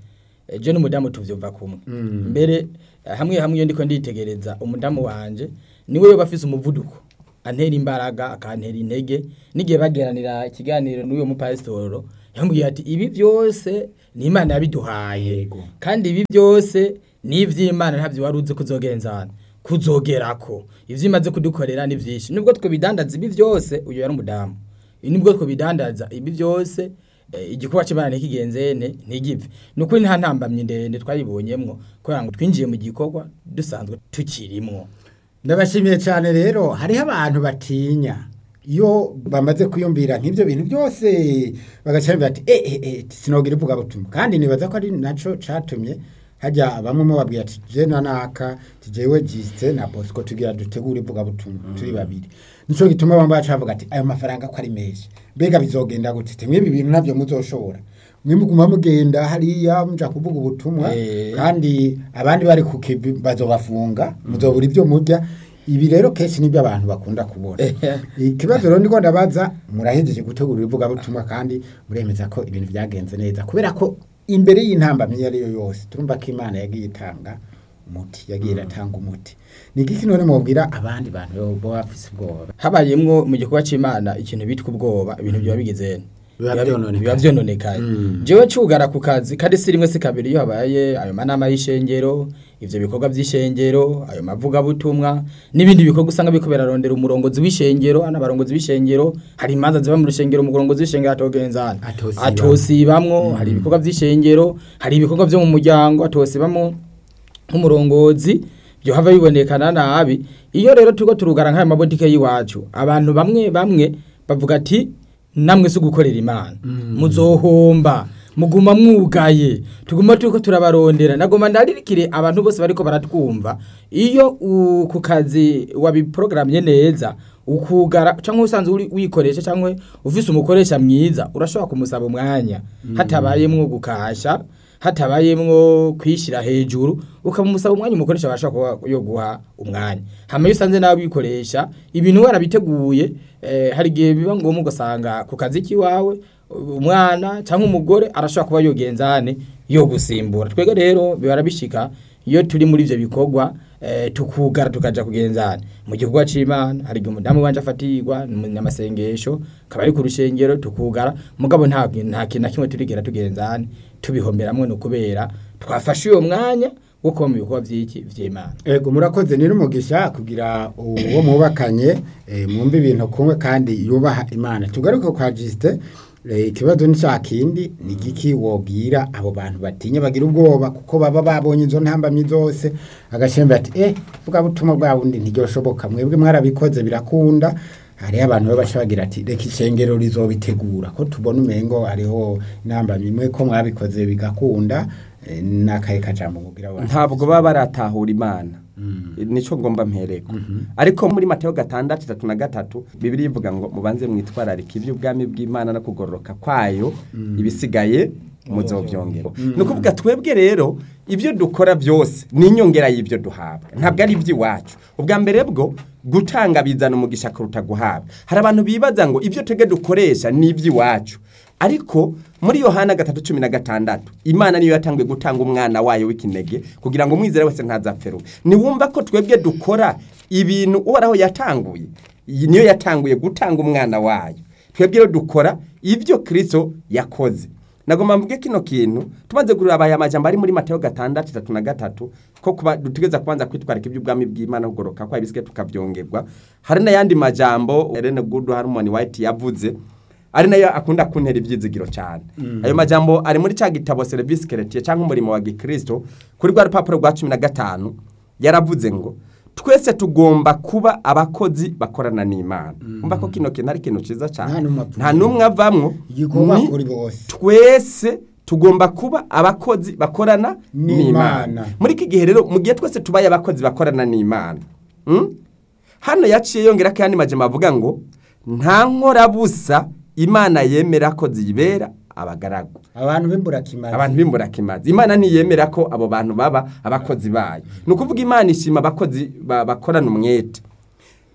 eh, je n'umudamu tuvyumva kumwe mbere eh, hamwe hamwe iyo ndiko nditegereza umudamu wanje niwe yoba afise umuvuduko antera imbaraga akantera intege n'igihe bageranira ikiganiro n'uyo mupasitoro yambwiye ati ibi byose ni imana yabiduhaye Yego. kandi ibi byose ni ivy'imana ntabyo wari uzi kuzogenzana kuzogerako ivyo imaze kudukorera ni vyinshi nubwo twe bidandaza ibi byose uyo yari umudamu nubwo twe bidandaza ibi byose eh, igikorwa cy'imana ntikigenzene ntigipfe ni ukuri nta ntambamyi ndende twayibonyemwo kubera ngo twinjiye mu gikorwa dusanzwe tukirimwo ndabashimiye cyane rero hariho abantu batinya iyo bamaze kwiyumvira nk'ibyo bintu byose bagaca bati ati eh eh eh sinogira ivuga butumwa kandi nibaza ko ari naco catumye hajya bamwe mu babwira ati je na naka tijewe jiste na Bosco tugira dutegura ivuga butumwa turi babiri nico gituma bamwe baca bavuga ati ayo mafaranga ko ari menshi mbega bizogenda gute temwe ibi bintu navyo muzoshobora mwe muguma mugenda hariya muja kuvuga ubutumwa Eh. kandi abandi bari ku kivi bazobafunga muzobura ibyo murya ibi rero kenshi nibyo abantu bakunda kubona ikibazo rero ndiko ndabaza murahejeje gutegura ivugabutumwa kandi muremeza ko ibintu byagenze neza kubera ko imbere y'intambamyi iyo ari yo yose turumva ko imana yagiye itanga umuti yagiye iratanga umuti ni iki none mubwira abandi bantu bo bafise ubwoba habayemwo mu gikorwa c'imana ikintu bitwa ubwoba ibintu biba bigeze Biba vyononekaye. biba vyononekaye Mm. jewe cugara ku kazi kandi si rimwe si kabiri iyo habaye ayo manama y'ishengero ivyo bikorwa vy'ishengero ayo mavugabutumwa n'ibindi bikorwa usanga biriko birarondera umurongozi w'ishengero ana barongozi b'ishengero hari imanza ziba mu rushengero umurongozi w'ishengero atogenzana Atosibamwo. atosibamwo hari ibikorwa vy'ishengero hari ibikorwa vyo mu muryango atosibamwo nk'umurongozi byo hava bibonekana nabi iyo rero turiko turugara nk'aya mabotike y'iwacu abantu bamwe bamwe bavuga ati namwe si ugukorera imana muzohomba muguma mwugaye tuguma turiko turabarondera nagoma ndaririkire abantu bose bariko baratwumva iyo u- ku kazi wabiprogramye neza ukugara cyangwa usanzwe uri- wikoresha cyangwa ufise umukoresha mwiza urashobora kumusaba umwanya hatabayemwo gukasha hatabayemwo kwishyira hejuru ukamusaba umwanya umukoresha abasha kuba yo guha umwanya hama iyo usanze nawe wikoresha ibintu warabiteguye eh, hari igihe biba ngombwa ugasanga ku kazi k'iwawe umwana cyangwa umugore arashobora kuba yogenzane yo gusimbura twebwe rero bibara bishika iyo turi muri ivyo bikorwa eh, tukugara tukaja kugenzana mu gikorwa c'imana hari igihe umudamu wanje afatirwa n'amasengesho kaba ari ku rushengero tukugara mugabo nta nta kintu na kimwe turigera tugenzane tubihomberamwe no kubera twafashe uyo mwanya wo kuba mu bikorwa vy'iki vy'imana ego murakoze ni n'umugisha kugira uwo mubakanye eh, mwumve ibintu kumwe kandi yubaha imana tugaruke kwa jisite ikibazo ni cya kindi ni igiki wobwira abo bantu batinya bagira ubwoba kuko baba babonye izo ntambamyi zose agashembe ati eh vuga butumwa bwa bundi ntiryoshoboka mwebwe mwarabikoze birakunda hariho abantu baba bagira ati reka ishengero rizobitegura ko tubona umengo hariho intambamyi imwe ko mwabikoze bigakunda eh, n'akahe kajambo mubwira abo bantu ntabwo baba baratahura imana nico ngomba mpereko ariko muri Mateo gatandatu itatu na gatatu bibiri ivuga ngo mubanze mwitwararika iby'ubwami bw'imana no kugororoka kwayo ibisigaye muzovyongera ni ukuvuga twebwe rero ibyo dukora byose ni inyongera y'ibyo duhabwa ntabwo ari iby'iwacu ubwa mbere bwo gutanga bizana umugisha kuruta guhabwa hari abantu bibaza ngo ibyo twebwe dukoresha ni iby'iwacu ariko muri yohana gatatu cumi na gatandatu imana niyo yatangiye gutanga umwana wayo w'ikinege kugira ngo umwizere wese ntazapferuwe niwumva ko twebwe dukora ibintu uhoraho yatanguye iyi niyo yatanguye gutanga umwana wayo twebwe rero dukora ibyo kirisito yakoze nagomba mvuge kino kintu tumaze kureba aya majambo ari muri Mateo gatandatu itatu na gatatu ko kuba dutegeza kubanza kwitwarika iby'ubwami bw'Imana kugoroka kwa ibisike tukavyongerwa hari n'ayandi majambo Ellen Good Harmony White yavuze ari nayo akunda kuntera ibyizigiro cyane ayo majambo ari muri cya gitabo Service Chrétien cyangwa umurimo wa Gikristo kuri rwa rupapuro rwa 15 yaravuze ngo twese tugomba kuba abakozi bakorana n'Imana umva ko kino kintu ari kintu ciza cyane Nta n'umwe apfuye. nta numwe avamwo igikorwa ni- kuri bose twese tugomba kuba abakozi bakorana N'Imana. n'Imana muri iki gihe rero mu gihe twese tubaye abakozi bakorana n'Imana mm? hano yaciye yongera ko yandi majambo avuga ngo nta nkorabusa Imana yemera ko zibera abagaragu abantu b'imburakimazi abantu b'imburakimazi imana ntiyemera ko abo bantu baba abakozi bayo ni ukuvuga imana ishima abakozi ba- bakorana umwete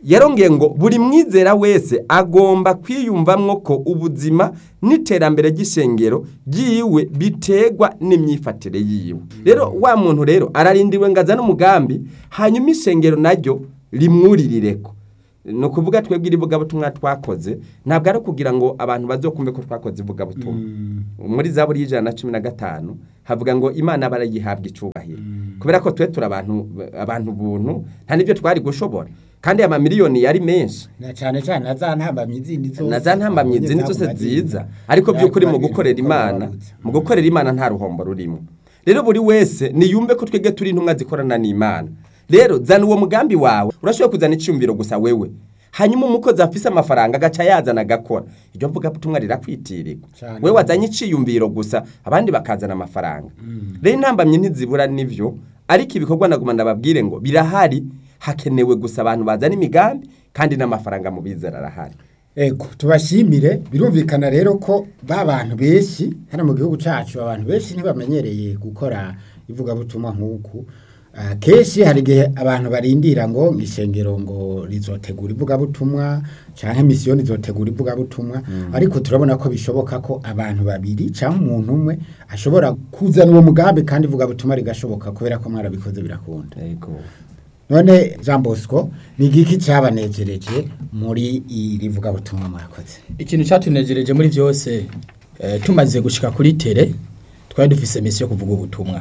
yarongeye ngo buri mwizera wese agomba kwiyumvamwo ko ubuzima n'iterambere ry'ishengero ryiwe biterwa n'imyifatire yiwe rero wa muntu rero ararindiriwe ngo azane umugambi hanyuma ishengero naryo rimwuririreko ni ukuvuga twebwe irivugabutumwa twakoze ntabwo ari ukugira ngo abantu bazokumve ko twakoze ivugabutumwa muri za buri y'ijana na cumi na gatanu havuga ngo imana barayihabwa icubahiro kubera ko twe turi abantu abantu buntu nta n'ibyo twari gushobora kandi amamiliyoni yari menshi na cyane cyane na za ntambamyi zindi zose na za ntambamyi zindi zose nziza ariko by'ukuri mu gukorera imana mu gukorera imana nta ruhombo rurimo rero buri wese niyumve ko twebwe turi intumwa zikorana n'imana rero zana uwo mugambi wawe urashobora kuzana icyumviro gusa wewe hanyuma umukozi afise amafaranga agaca yazana agakora iryo mvugabutumwa rirakwitirirwa Cyane. we wazanye iciyumviro gusa abandi bakazana amafaranga rero intambamyi ntizibura n'ivyo ariko ibikorwa naguma ndababwire ngo birahari hakenewe gusa abantu bazana imigambi kandi n'amafaranga mu bizera arahari Ego tubashimire birumvikana rero ko ba bantu benshi hano mu gihugu cacu abantu benshi ntibamenyereye gukora ivugabutumwa nk'uku Ah, kenshi hari igihe abantu barindira ngo ishengero ngo rizotegura ivugabutumwa canke misiyoni izotegura ivugabutumwa ariko turabona ko bishoboka ko abantu babiri canke umuntu umwe ashobora kuzana uwo mugambi kandi ivugabutumwa rigashoboka kubera ko mwarabikoze birakunda yego none Jean Bosco ni igiki cabanejereje muri iri vugabutumwa mwakoze ikintu cyatunejereje muri byose eh, tumaze gushika kuri tere twari dufise misi yo kuvuga ubutumwa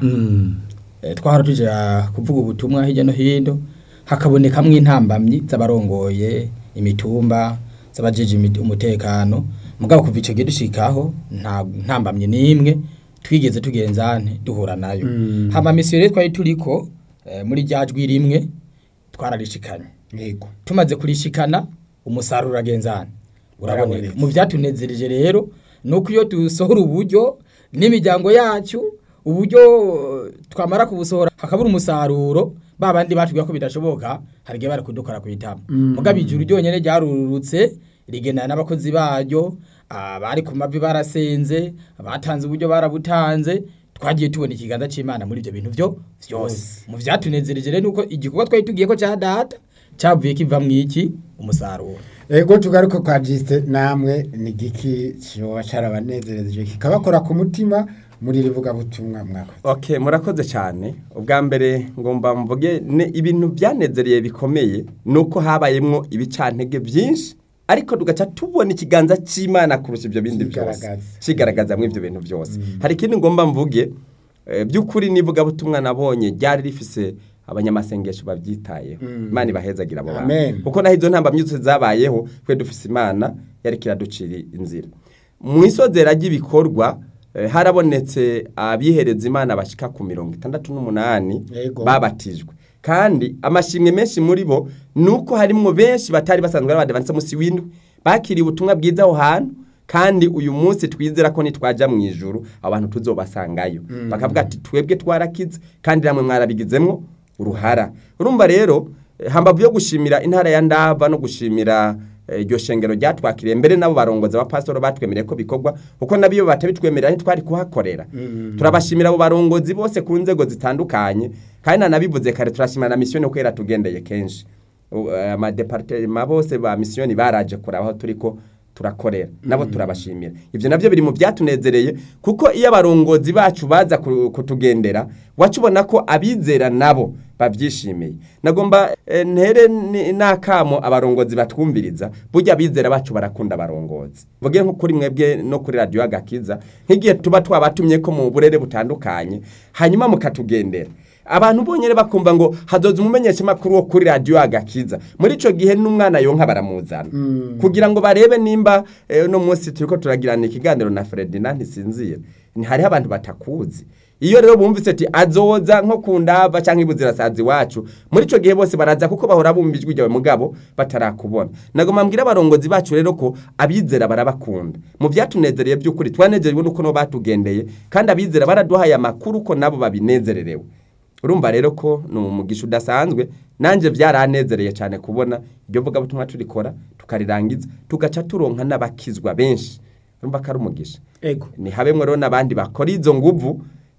Eh, twahora tuja kuvuga ubutumwa hirya no hino hakabonekamwo intambamyi z'abarongoye imitumba z'abajeje imit- umutekano mugabo kuva ico gihe dushikaho nta ntambamye n'imwe twigeze tugenzane duhura nayo hama misi rero twari turiko eh, muri rya jwi rimwe twararishikanye yego tumaze kurishikana umusaruro uragenzana uraboneka Uraboneka. mu byatunezereje rero ni uko iyo dusohora uburyo n'imiryango yacu uburyo eh, twamara kubusohora hakabura umusaruro ba bandi batubwira ko bidashoboka hari igihe bari kudukora ku itama mugabo ijuru ryonyine ryarurutse rigendana n'abakozi baryo abari ku mavi barasenze abatanze uburyo barabutanze twagiye tubona ikiganza cy'imana muri ibyo bintu byo byose mu byatunezereje rero nuko igikorwa twari tugiye ko cya data cyavuye kiva mu iki umusaruro Ego tugaruke kwa jiste namwe ni giki cyoba carabanezereje kikabakora ku mutima muri iri vugabutumwa mwakoze Okay, murakoze cyane. Ubwa mbere ngomba mvuge ne ibintu byanezereye bikomeye nuko habayemwo ibicantege byinshi ariko tugaca tubona ikiganza cy'Imana kurusha ibyo bindi byose. Kigaragaza. Kigaragaza mu ibyo bintu byose. Hari ikindi ngomba mvuge eh, by'ukuri nivuga butumwa nabonye ryari rifise abanyamasengesho babyitayeho. Imana ibahezagira abo bantu. Amen. Kuko naho izo ntambamyi zose zabayeho twe dufise Imana yari kiraducira inzira. Mu isozera ry'ibikorwa eh, harabonetse abihereza Imana bashika ku mirongo itandatu n'umunani Yego. babatijwe kandi amashimwe menshi muri bo nuko harimwo benshi batari basanzwe ari abadivantise musi w'indwi bakiriye ubutumwa bwiza aho hantu kandi uyu munsi twizera ko nitwaja mu ijuru abantu tuzobasangayo bakavuga ati twebwe twarakize kandi namwe mwarabigizemwo uruhara urumva rero eh, hambavu yo gushimira intara ya ndava no gushimira eh, iryo shengero ryatwakiriye mbere nabo barongozi abapasitoro batwemereye ko bikorwa kuko nabiyo batabitwemerera ntitwari kuhakorera turabashimira abo barongozi bose ku nzego zitandukanye kandi nanabivuze kare turashimira na misiyoni ko yaratugendeye kenshi U- eh, amadepartema bose ba misiyoni baraje kuraba aho turiko turakorera nabo turabashimira ivyo navyo biri mu byatunezereye kuko iyo abarongozi bacu baza ku- kutugendera wacu ubona ko abizera nabo bavyishimiye nagomba eh, ntere ni- n'akamo abarongozi batwumviriza burya abizera bacu barakunda abarongozi vuge nko kuri mwebwe no kuri radiyo agakiza nk'igihe tuba twabatumye ko mu burere butandukanye hanyuma mukatugendera abantu bonyene bakumva ngo hazoza umumenyesha makuru wo kuri radio agakiza muri ico gihe n'umwana yonka baramuzana kugira ngo barebe nimba eh, no munsi turiko turagirana ikiganiro na Ferdinand ntisinzira ni hariho abantu batakuzi iyo rero bumvise ati azoza nko ku ndava canke ibuzirasazi wacu muri ico gihe bose baraza kuko bahora bumva ijwi ryawe mugabo batarakubona nagoma mbwira abarongozi bacu rero ko abizera barabakunda mu byatunezereye by'ukuri twanezerejwe nuko no batugendeye kandi abizera baraduhaye amakuru ko nabo babinezererewe urumva rero ko ni umugisha udasanzwe nanjye byaranezereye cyane kubona iryo vugabutumwa turikora tukarirangiza tugaca turonka n'abakizwa benshi urumva ko ari umugisha ego ni habemwe rero n'abandi bakora izo nguvu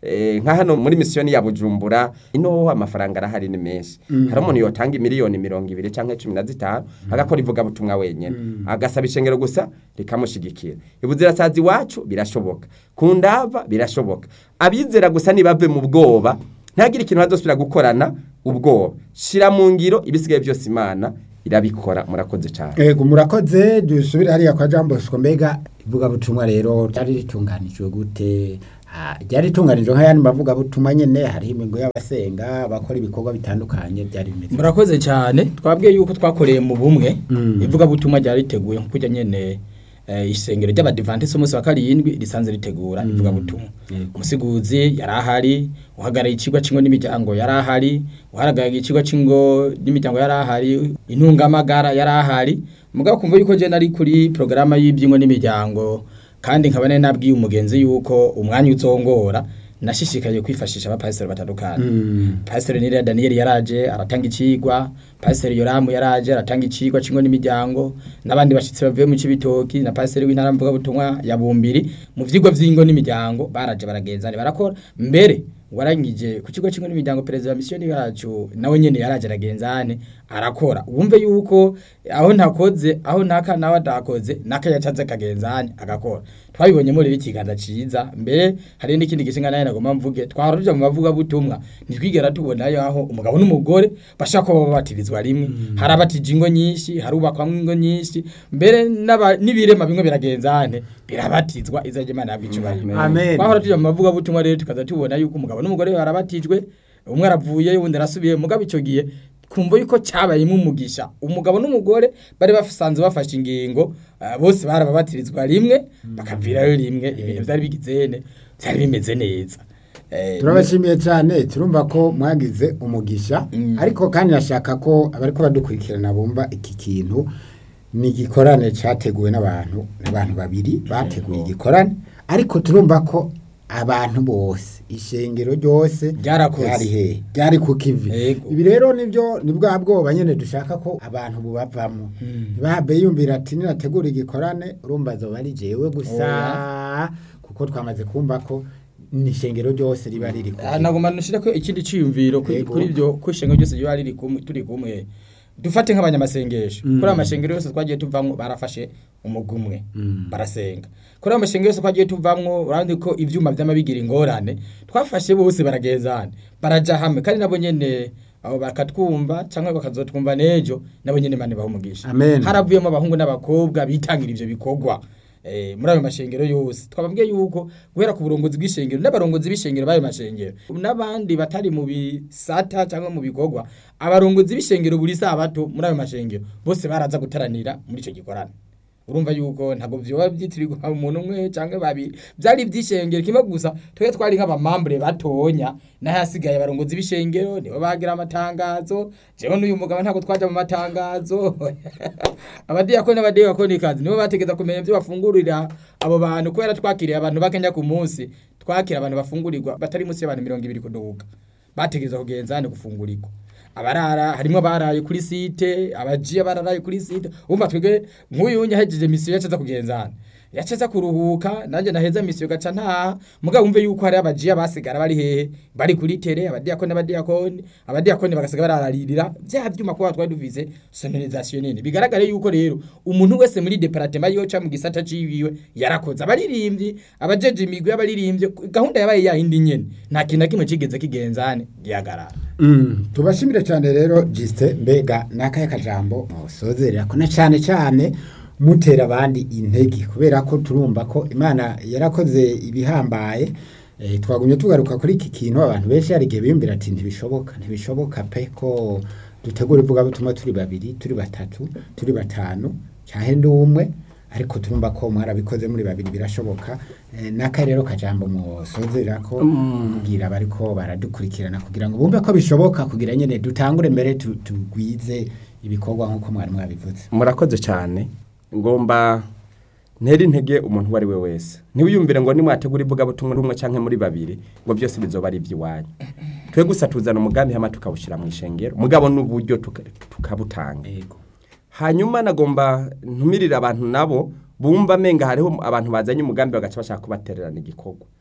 eh, nka hano muri misiyoni ya bujumbura ino amafaranga arahari ni menshi hari umuntu yotanga miliyoni mirongo ibiri cyangwa cumi na zitanu agakora ivugabutumwa wenyine agasaba ishengero gusa rikamushyigikira ibuzirasazi iwacu birashoboka ku ndava birashoboka abizera gusa ntibave mu bwoba ntagire ikintu bazosubira gukorana ubwoba shira mu ngiro ibisigaye byose imana irabikora murakoze cyane Ego murakoze dusubire hariya kwa Jean Bosco mbega ivuga butumwa rero ryari ritunganijwe gute Ah, ryari ritunganijwe nk'ayandi bavuga butumwa nyene hari imigo y'abasenga bakora ibikorwa bitandukanye byari bimeze murakoze cyane twabwiye yuko twakoreye mu bumwe Mm. ivuga butumwa ryari riteguye nko kujya nyene eh, isengero ry'abadivantisi umunsi wa karindwi risanze ritegura ivuga butumwa Yego. umusiguzi yari ahari uhagarariye ikigo cy'ingo n'imiryango yari ahari uhagarariye ikigo cy'ingo n'imiryango yari ahari intungamagara yari ahari mugabo kumva yuko je nari kuri porogaramu y'iby'ingo n'imiryango kandi nkaba nari nabwiye umugenzi yuko umwanya uzongora nashishikaye kwifashisha abapasiteri batandukanye Mm. Pastor Nira Daniel yaraje aratanga icigwa, Pastor Yoramu yaraje aratanga icigwa cingo n'imiryango, n'abandi bashitsi bavuye mu cibitoki na Pastor w'intara mvuga butumwa ya Bumbiri mu vyigwa vy'ingo n'imiryango baraje baragenzane barakora mbere warangije ku kigo cingo n'imiryango perezida wa mission yacu nawe nyene yaraje aragenzane arakora wumve yuko aho ntakoze aho ntaka nawe adakoze naka yacaze kagenzane agakora twabibonye muri ikiganza ciza mbere hari n'ikindi gishinga naye nagomba mvuge twaruja mu bavuga butumwa ntitwigera tubona yaho umugabo n'umugore bashaka kuba babatirizwa rimwe hari abatije ingo nyinshi hari ubakwamwo ingo nyinshi mbere n'aba- n'ibirema bimwe biragenzane birabatizwa izajya imana yabwa icubahiro Amen. twahora tuja mu bavuga butumwa rero tukaza tubona yuko umugabo n'umugore barabatijwe umwe aravuye uwundi arasubiye mugabo ico gihe kumva yuko cyabayemo umugisha umugabo n'umugore bari basanzwe bafashe ingingo ah, bose barababatirizwa rimwe bakavirayo rimwe ibintu byari bigizene byari bimeze neza Eh, turabashimiye cyane turumva ko mwagize umugisha Mm. ariko kandi nashaka ko abariko badukurikirana bumva iki kintu ni igikorane cyateguwe n'abantu n'abantu babiri bateguye igikorane ariko turumva ko abantu bose ishengero ryose Ryarakoze. ryari hehe ryari ku kivi Yego. ibi rero nibyo ni bwa bwoba nyine dushaka ko abantu bubavamo ntibabe yumvira ati ninategura igikorane urumva zoba ari jewe gusa kuko twamaze kumva ko ni ishengero ryose riba riri ku Ah, kivi. nagomba nushira ko ikindi ciyumviro kuri Yego. kuri byo ko ishengo ryose ryo riri kumwe turi kumwe dufate nk'abanyamasengesho kuri amashengero yose twagiye tuvamwo barafashe umugwi umwe barasenga kuri amashengero yose twagiye tuvamwo urandi ko ivyuma vy'amabigira ingorane twafashe bose baragezana baraja hamwe kandi nabo nyene abo bakatwumva cyangwa bakazotwumva nejo nabo nyene mane bahumugisha Amen. haravuyemo abahungu n'abakobwa bitangira ivyo bikorwa eh, muri ayo mashengero yose twababwiye yuko guhera ku burongozi bw'ishengero n'abarongozi b'ishengero b'ayo mashengero n'abandi batari mu bisata cyangwa mu bikorwa abarongozi b'ishengero buri sabato muri ayo mashengero bose baraza gutaranira muri icyo gikorane urumva yuko ntabwo vyoba vyitirirwa umuntu umwe canke babiri vyari ivy'ishengero kimwe gusa twebwe twari nk'abamambure batonya n'ahasigaye abarongozi b'ishengero nibo bagira amatangazo jewe n'uyu mugabo ntabwo twaja mu matangazo abadiyakoni n'abadiyakonikazi nibo bategeza kumenya ivyo bafungurira abo bantu kubera twakiriye abantu bakenya ku munsi twakira abantu bafungurirwa batari munsi y'abantu mirongo ibiri kuduga bategeza kugenzane gufungurirwa abarara harimo abaraye kuri site abajiya bararaye kuri site umva twebwe nk'uyu yahejeje misiyo yacaza kugenzana yacaza kuruhuka nanjye naheza misiyo gaca ntaha mugabo wumve yuko hari abajiya basigara bari hehe bari kuri tere abadiyakoni n'abadiyakoni abadiyakoni bagasiga barararirira bya byuma kuba twari duvize sonorisation nini bigaragare yuko rero umuntu wese muri departement yoca mu gisata ciwiwe yarakoze abaririmbyi abajeje imigwi y'abaririmbyi gahunda yabaye yahindi nyene nta kintu na kimwe cigeze kigenzane gihagarara Mm, tubashimire cyane rero jiste mbega nakaye kajambo musozerera ko na cyane cyane mutera abandi intege kubera ko turumva ko imana yarakoze ibihambaye eh, twagumye tugaruka kuri iki kintu abantu benshi hari igihe biyumvira ati ntibishoboka ntibishoboka pe ko dutegura ivugabutumwa turi babiri turi batatu turi batanu cyahe ndi umwe ariko turumva ko mwarabikoze muri babiri birashoboka eh, naka rero kajambo musozerera ko kugira bariko baradukurikirana kugira ngo bumve ko bishoboka kugira nyene dutangure mbere tu- tugwize ibikorwa nk'uko mwari mwabivuze murakoze cyane ngomba ntera intege umuntu uwo ari we wese ntiwiyumvire ngo nimwategura ivugabutumwa rumwe cyangwa muri babiri ngo byose bizoba ari iby'iwanyu twe gusa tuzana umugambi hama tukawushyira mu ishengero mugabo n'uburyo tuka- tukabutanga yego hanyuma nagomba ntumirire abantu nabo bumva amenga hariho abantu bazanye umugambi bagaca bashaka kubatererana igikorwa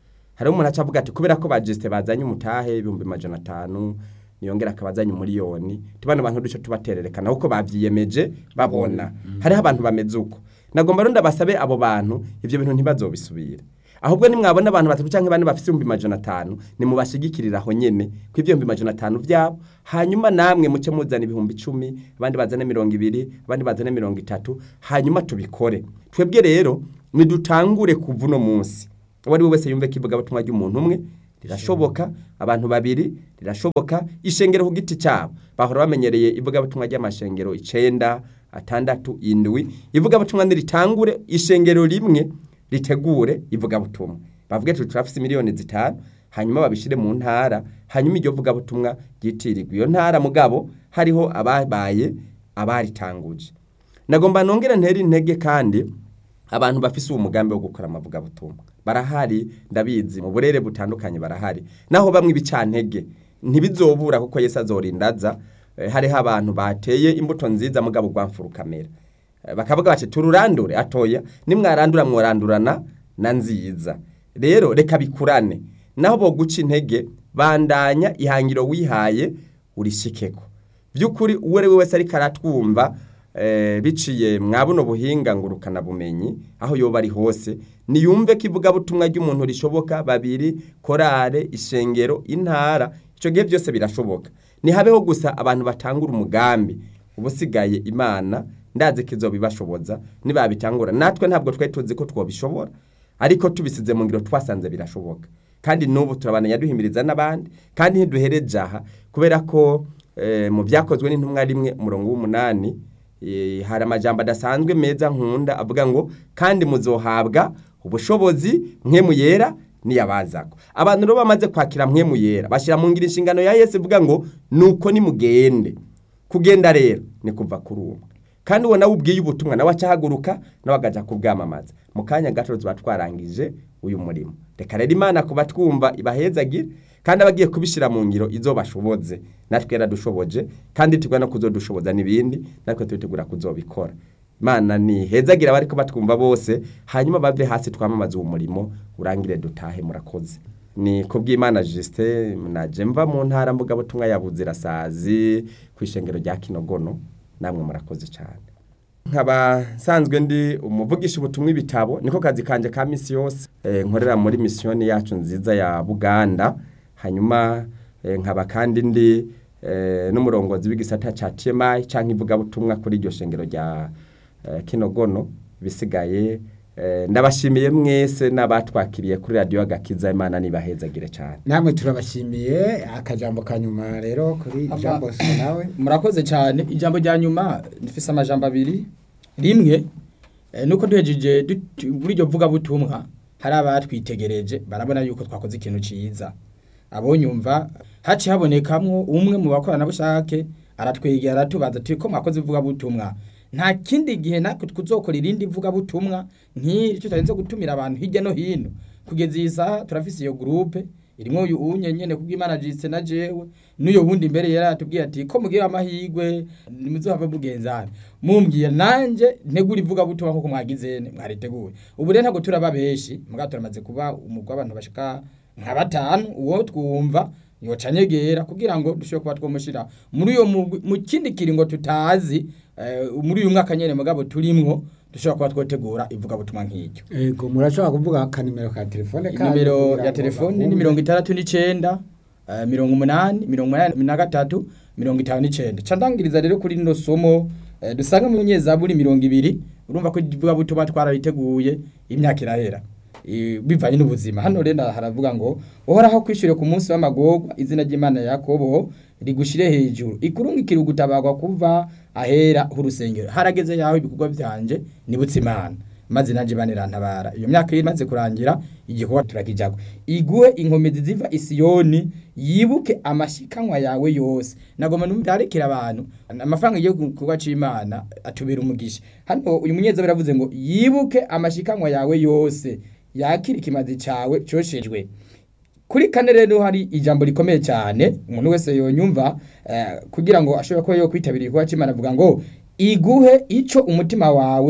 hariho umuntu aca avuga ati kubera ko ba Justin bazanye umutahe ibihumbi majana atanu niyongera akabazanye umuriyoni tubana abantu duce tubatererekana kuko babyiyemeje babona hariho abantu bameze uko nagomba rero ndabasabe abo bantu ivyo bintu ntibazobisubire ahubwo nimwabona abantu batatu canke bane bafise ibihumbi majana atanu nimubashigikirira aho nyene ko ivyo bihumbi majana atanu vyabo hanyuma namwe muce muzana ibihumbi icumi abandi bazane mirongo ibiri abandi bazane mirongo itatu hanyuma tubikore twebwe rero nidutangure kuva uno munsi uwo ari we wese yumve ko ivugabutumwa ry'umuntu umwe rirashoboka abantu babiri rirashoboka ishengero ku giti cyabo bahora bamenyereye ivugabutumwa ry'amashengero icenda atandatu indwi ivugabutumwa niritangure ishengero rimwe ritegure ivugabutumwa bavuge tuti turafise miliyoni zitanu hanyuma babishire mu ntara hanyuma iryo vugabutumwa ryitirirwa iyo ntara mugabo hariho ababaye abaritanguje nagomba nongere ntere intege kandi abantu bafise uwo mugambi wo gukora amavugabutumwa barahari ndabizi mu burere butandukanye barahari naho bamwe ibicantege ntibizobura kuko Yesu azorindaza eh, hariho abantu bateye imbuto nziza mugabo rwamfura kamera Eh, bakavuga bati tururandure atoya nimwarandura mworandurana na nziza rero reka bikurane naho boguca intege bandanya ihangiro wihaye urishikeko by'ukuri uwo ari we wese ariko aratwumva eh, biciye mwa buno buhinga ngurukana bumenyi aho yoba ari hose niyumve ko ivugabutumwa ry'umuntu rishoboka babiri korale ishengero intara icyo gihe byose birashoboka ntihabeho gusa abantu batangura umugambi ubusigaye imana ndazi ko izobibashoboza nibabitangura natwe ntabwo twari tuzi ko twobishobora ariko tubisize mu ngiro twasanze birashoboka kandi n'ubu turabananya duhimiriza n'abandi kandi ntiduhereje aha kubera ko eh, mu byakozwe n'intumwa rimwe umurongo w'umunani eh, hari amajambo adasanzwe meza nkunda avuga ngo kandi muzohabwa ubushobozi mwe muyera niyabazako abantu rero bamaze kwakira mwe muyera bashyira mu ngiro inshingano ya Yesu ivuga ngo nuko nimugende kugenda rero ni kuva kuri umwe kandi uwo nawe ubwiye ubutumwa nawe acahaguruka nawe agaja kubwamamaza mu kanya gato tuba twarangije uyu murimo reka rero imana kuba twumva ibahezagire kandi abagiye kubishyira mu ngiro izo bashoboze natwe yaradushoboje kandi tugwa no kuzodushoboza n'ibindi natwe tubitegura kuzobikora imana ni hezagira abari ko batwumva bose hanyuma bave hasi twamamaza uwo murimo urangire dutahe murakoze ni kubw'imana Justin naje mva mu ntara mvugabutumwa ya Buzirasazi ku ishengero rya Kinogono namwe murakoze cyane nkaba nsanzwe ndi umuvugisha ubutumwa ibitabo niko kazi kanje ka misi yose eh, nkorera muri misiyoni yacu nziza ya Buganda hanyuma eh, nkaba kandi ndi eh, n'umurongozi w'igisata ca TMI canke ivugabutumwa kuri iryo shengero rya eh, Kinogono bisigaye eh, ndabashimiye mwese n'abatwakiriye kuri radio agakiza imana nibahezagire cyane namwe turabashimiye akajambo ka nyuma rero kuri Aba- Jean Bosco nawe murakoze cyane ijambo rya nyuma rifise amajambo abiri rimwe eh, nuko duhejeje dut- muri iryo vugabutumwa hari abatwitegereje barabona yuko twakoze ikintu ciza abonyumva haci habonekamwo umwe mu bakoranabushake aratwegera aratubaza ati ko mwakoze ivugabutumwa nta kindi gihe natwe tuzokora irindi vugabutumwa nk'iri tutarinze gutumira abantu hirya no hino kugeza iyi saha turafise iyo groupe irimwo uyu unye nyene kubw'Imana jise na jewe n'uyo wundi imbere yari atubwiye ati ko mugira amahigwe nimuzohava mugenzana mumbwiye nanje ntegura ivuga butumwa nkuko mwagizene mwariteguye ubu rero ntabwo turaba benshi mugabo turamaze kuba umugwi w'abantu bashika nka batanu uwo twumva yoca nyegera kugira ngo dushobore kuba twomushira muri uyo mugwi mu kindi kiringo tutazi eh, muri uyu mwaka nyene mugabo turimwo dushobora kuba twotegura ivuga butumwa nk'iryo ego murashobora kuvuga akanimero ka telefone kanyu Inomero kugira ya ngo telefoni ni bakumve. mirongo itandatu n'icenda eh, mirongo umunani mirongo umunani na gatatu mirongo itanu n'icenda ca ndangiriza rero kuri rino somo eh, dusanga mu nyezaburi mirongo ibiri urumva ko ivuga butuma twarariteguye imyaka irahera Eh, bivanye n'ubuzima hano rero haravuga ngo uhoraho kwishyure ku munsi w'amagorwa izina ry'imana ya yakobo rigushire hejuru ikurungikire ugutabagwa kuva ahera h'urusengero harageze yaho ibikorwa byanje nibutse imana maze nanje banirantabara iyo myaka imaze kurangira igikorwa turakijagwa iguhe inkomezi ziva isiyoni yibuke amashikanwa yawe yose nagoma numvyarekera abantu amafaranga yo kuba c'imana atubera umugisha hano uyu munyezaburi aravuze ngo yibuke amashikanwa yawe yose yakira ikimazi cawe coshejwe kuri kane rero hari ijambo rikomeye cyane umuntu wese yonyumva eh, kugira ngo ashobore kuba yo kwitabira igikorwa cy'Imana avuga ngo iguhe ico umutima wawe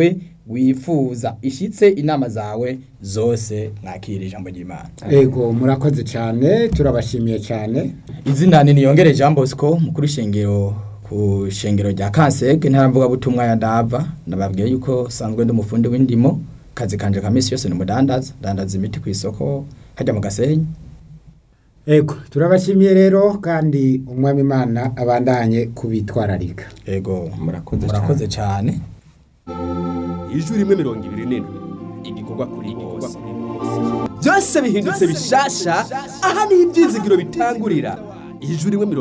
wifuza ishitse inama zawe zose mwakira ijambo ry'imana ego murakoze cyane turabashimiye cyane izina ni niyongere jean bosco mukuru shingiro ku shingiro rya kansege ntaramvuga butumwa ya ndava nababwiye yuko sanzwe ndi umufundi w'indimo kazi kanje ka misi yose ni umudandaza dandaza imiti ku isoko hajya mu gasenyi ego turabashimiye rero kandi umwami imana abandanye kubitwararika ego Murakoze murakoze cyane ijwi rimwe mirongo ibiri n'indwi igikorwa kuri bose byose bihindutse bishasha aha niho ibyizigiro bitangurira ijwi rimwe mirongo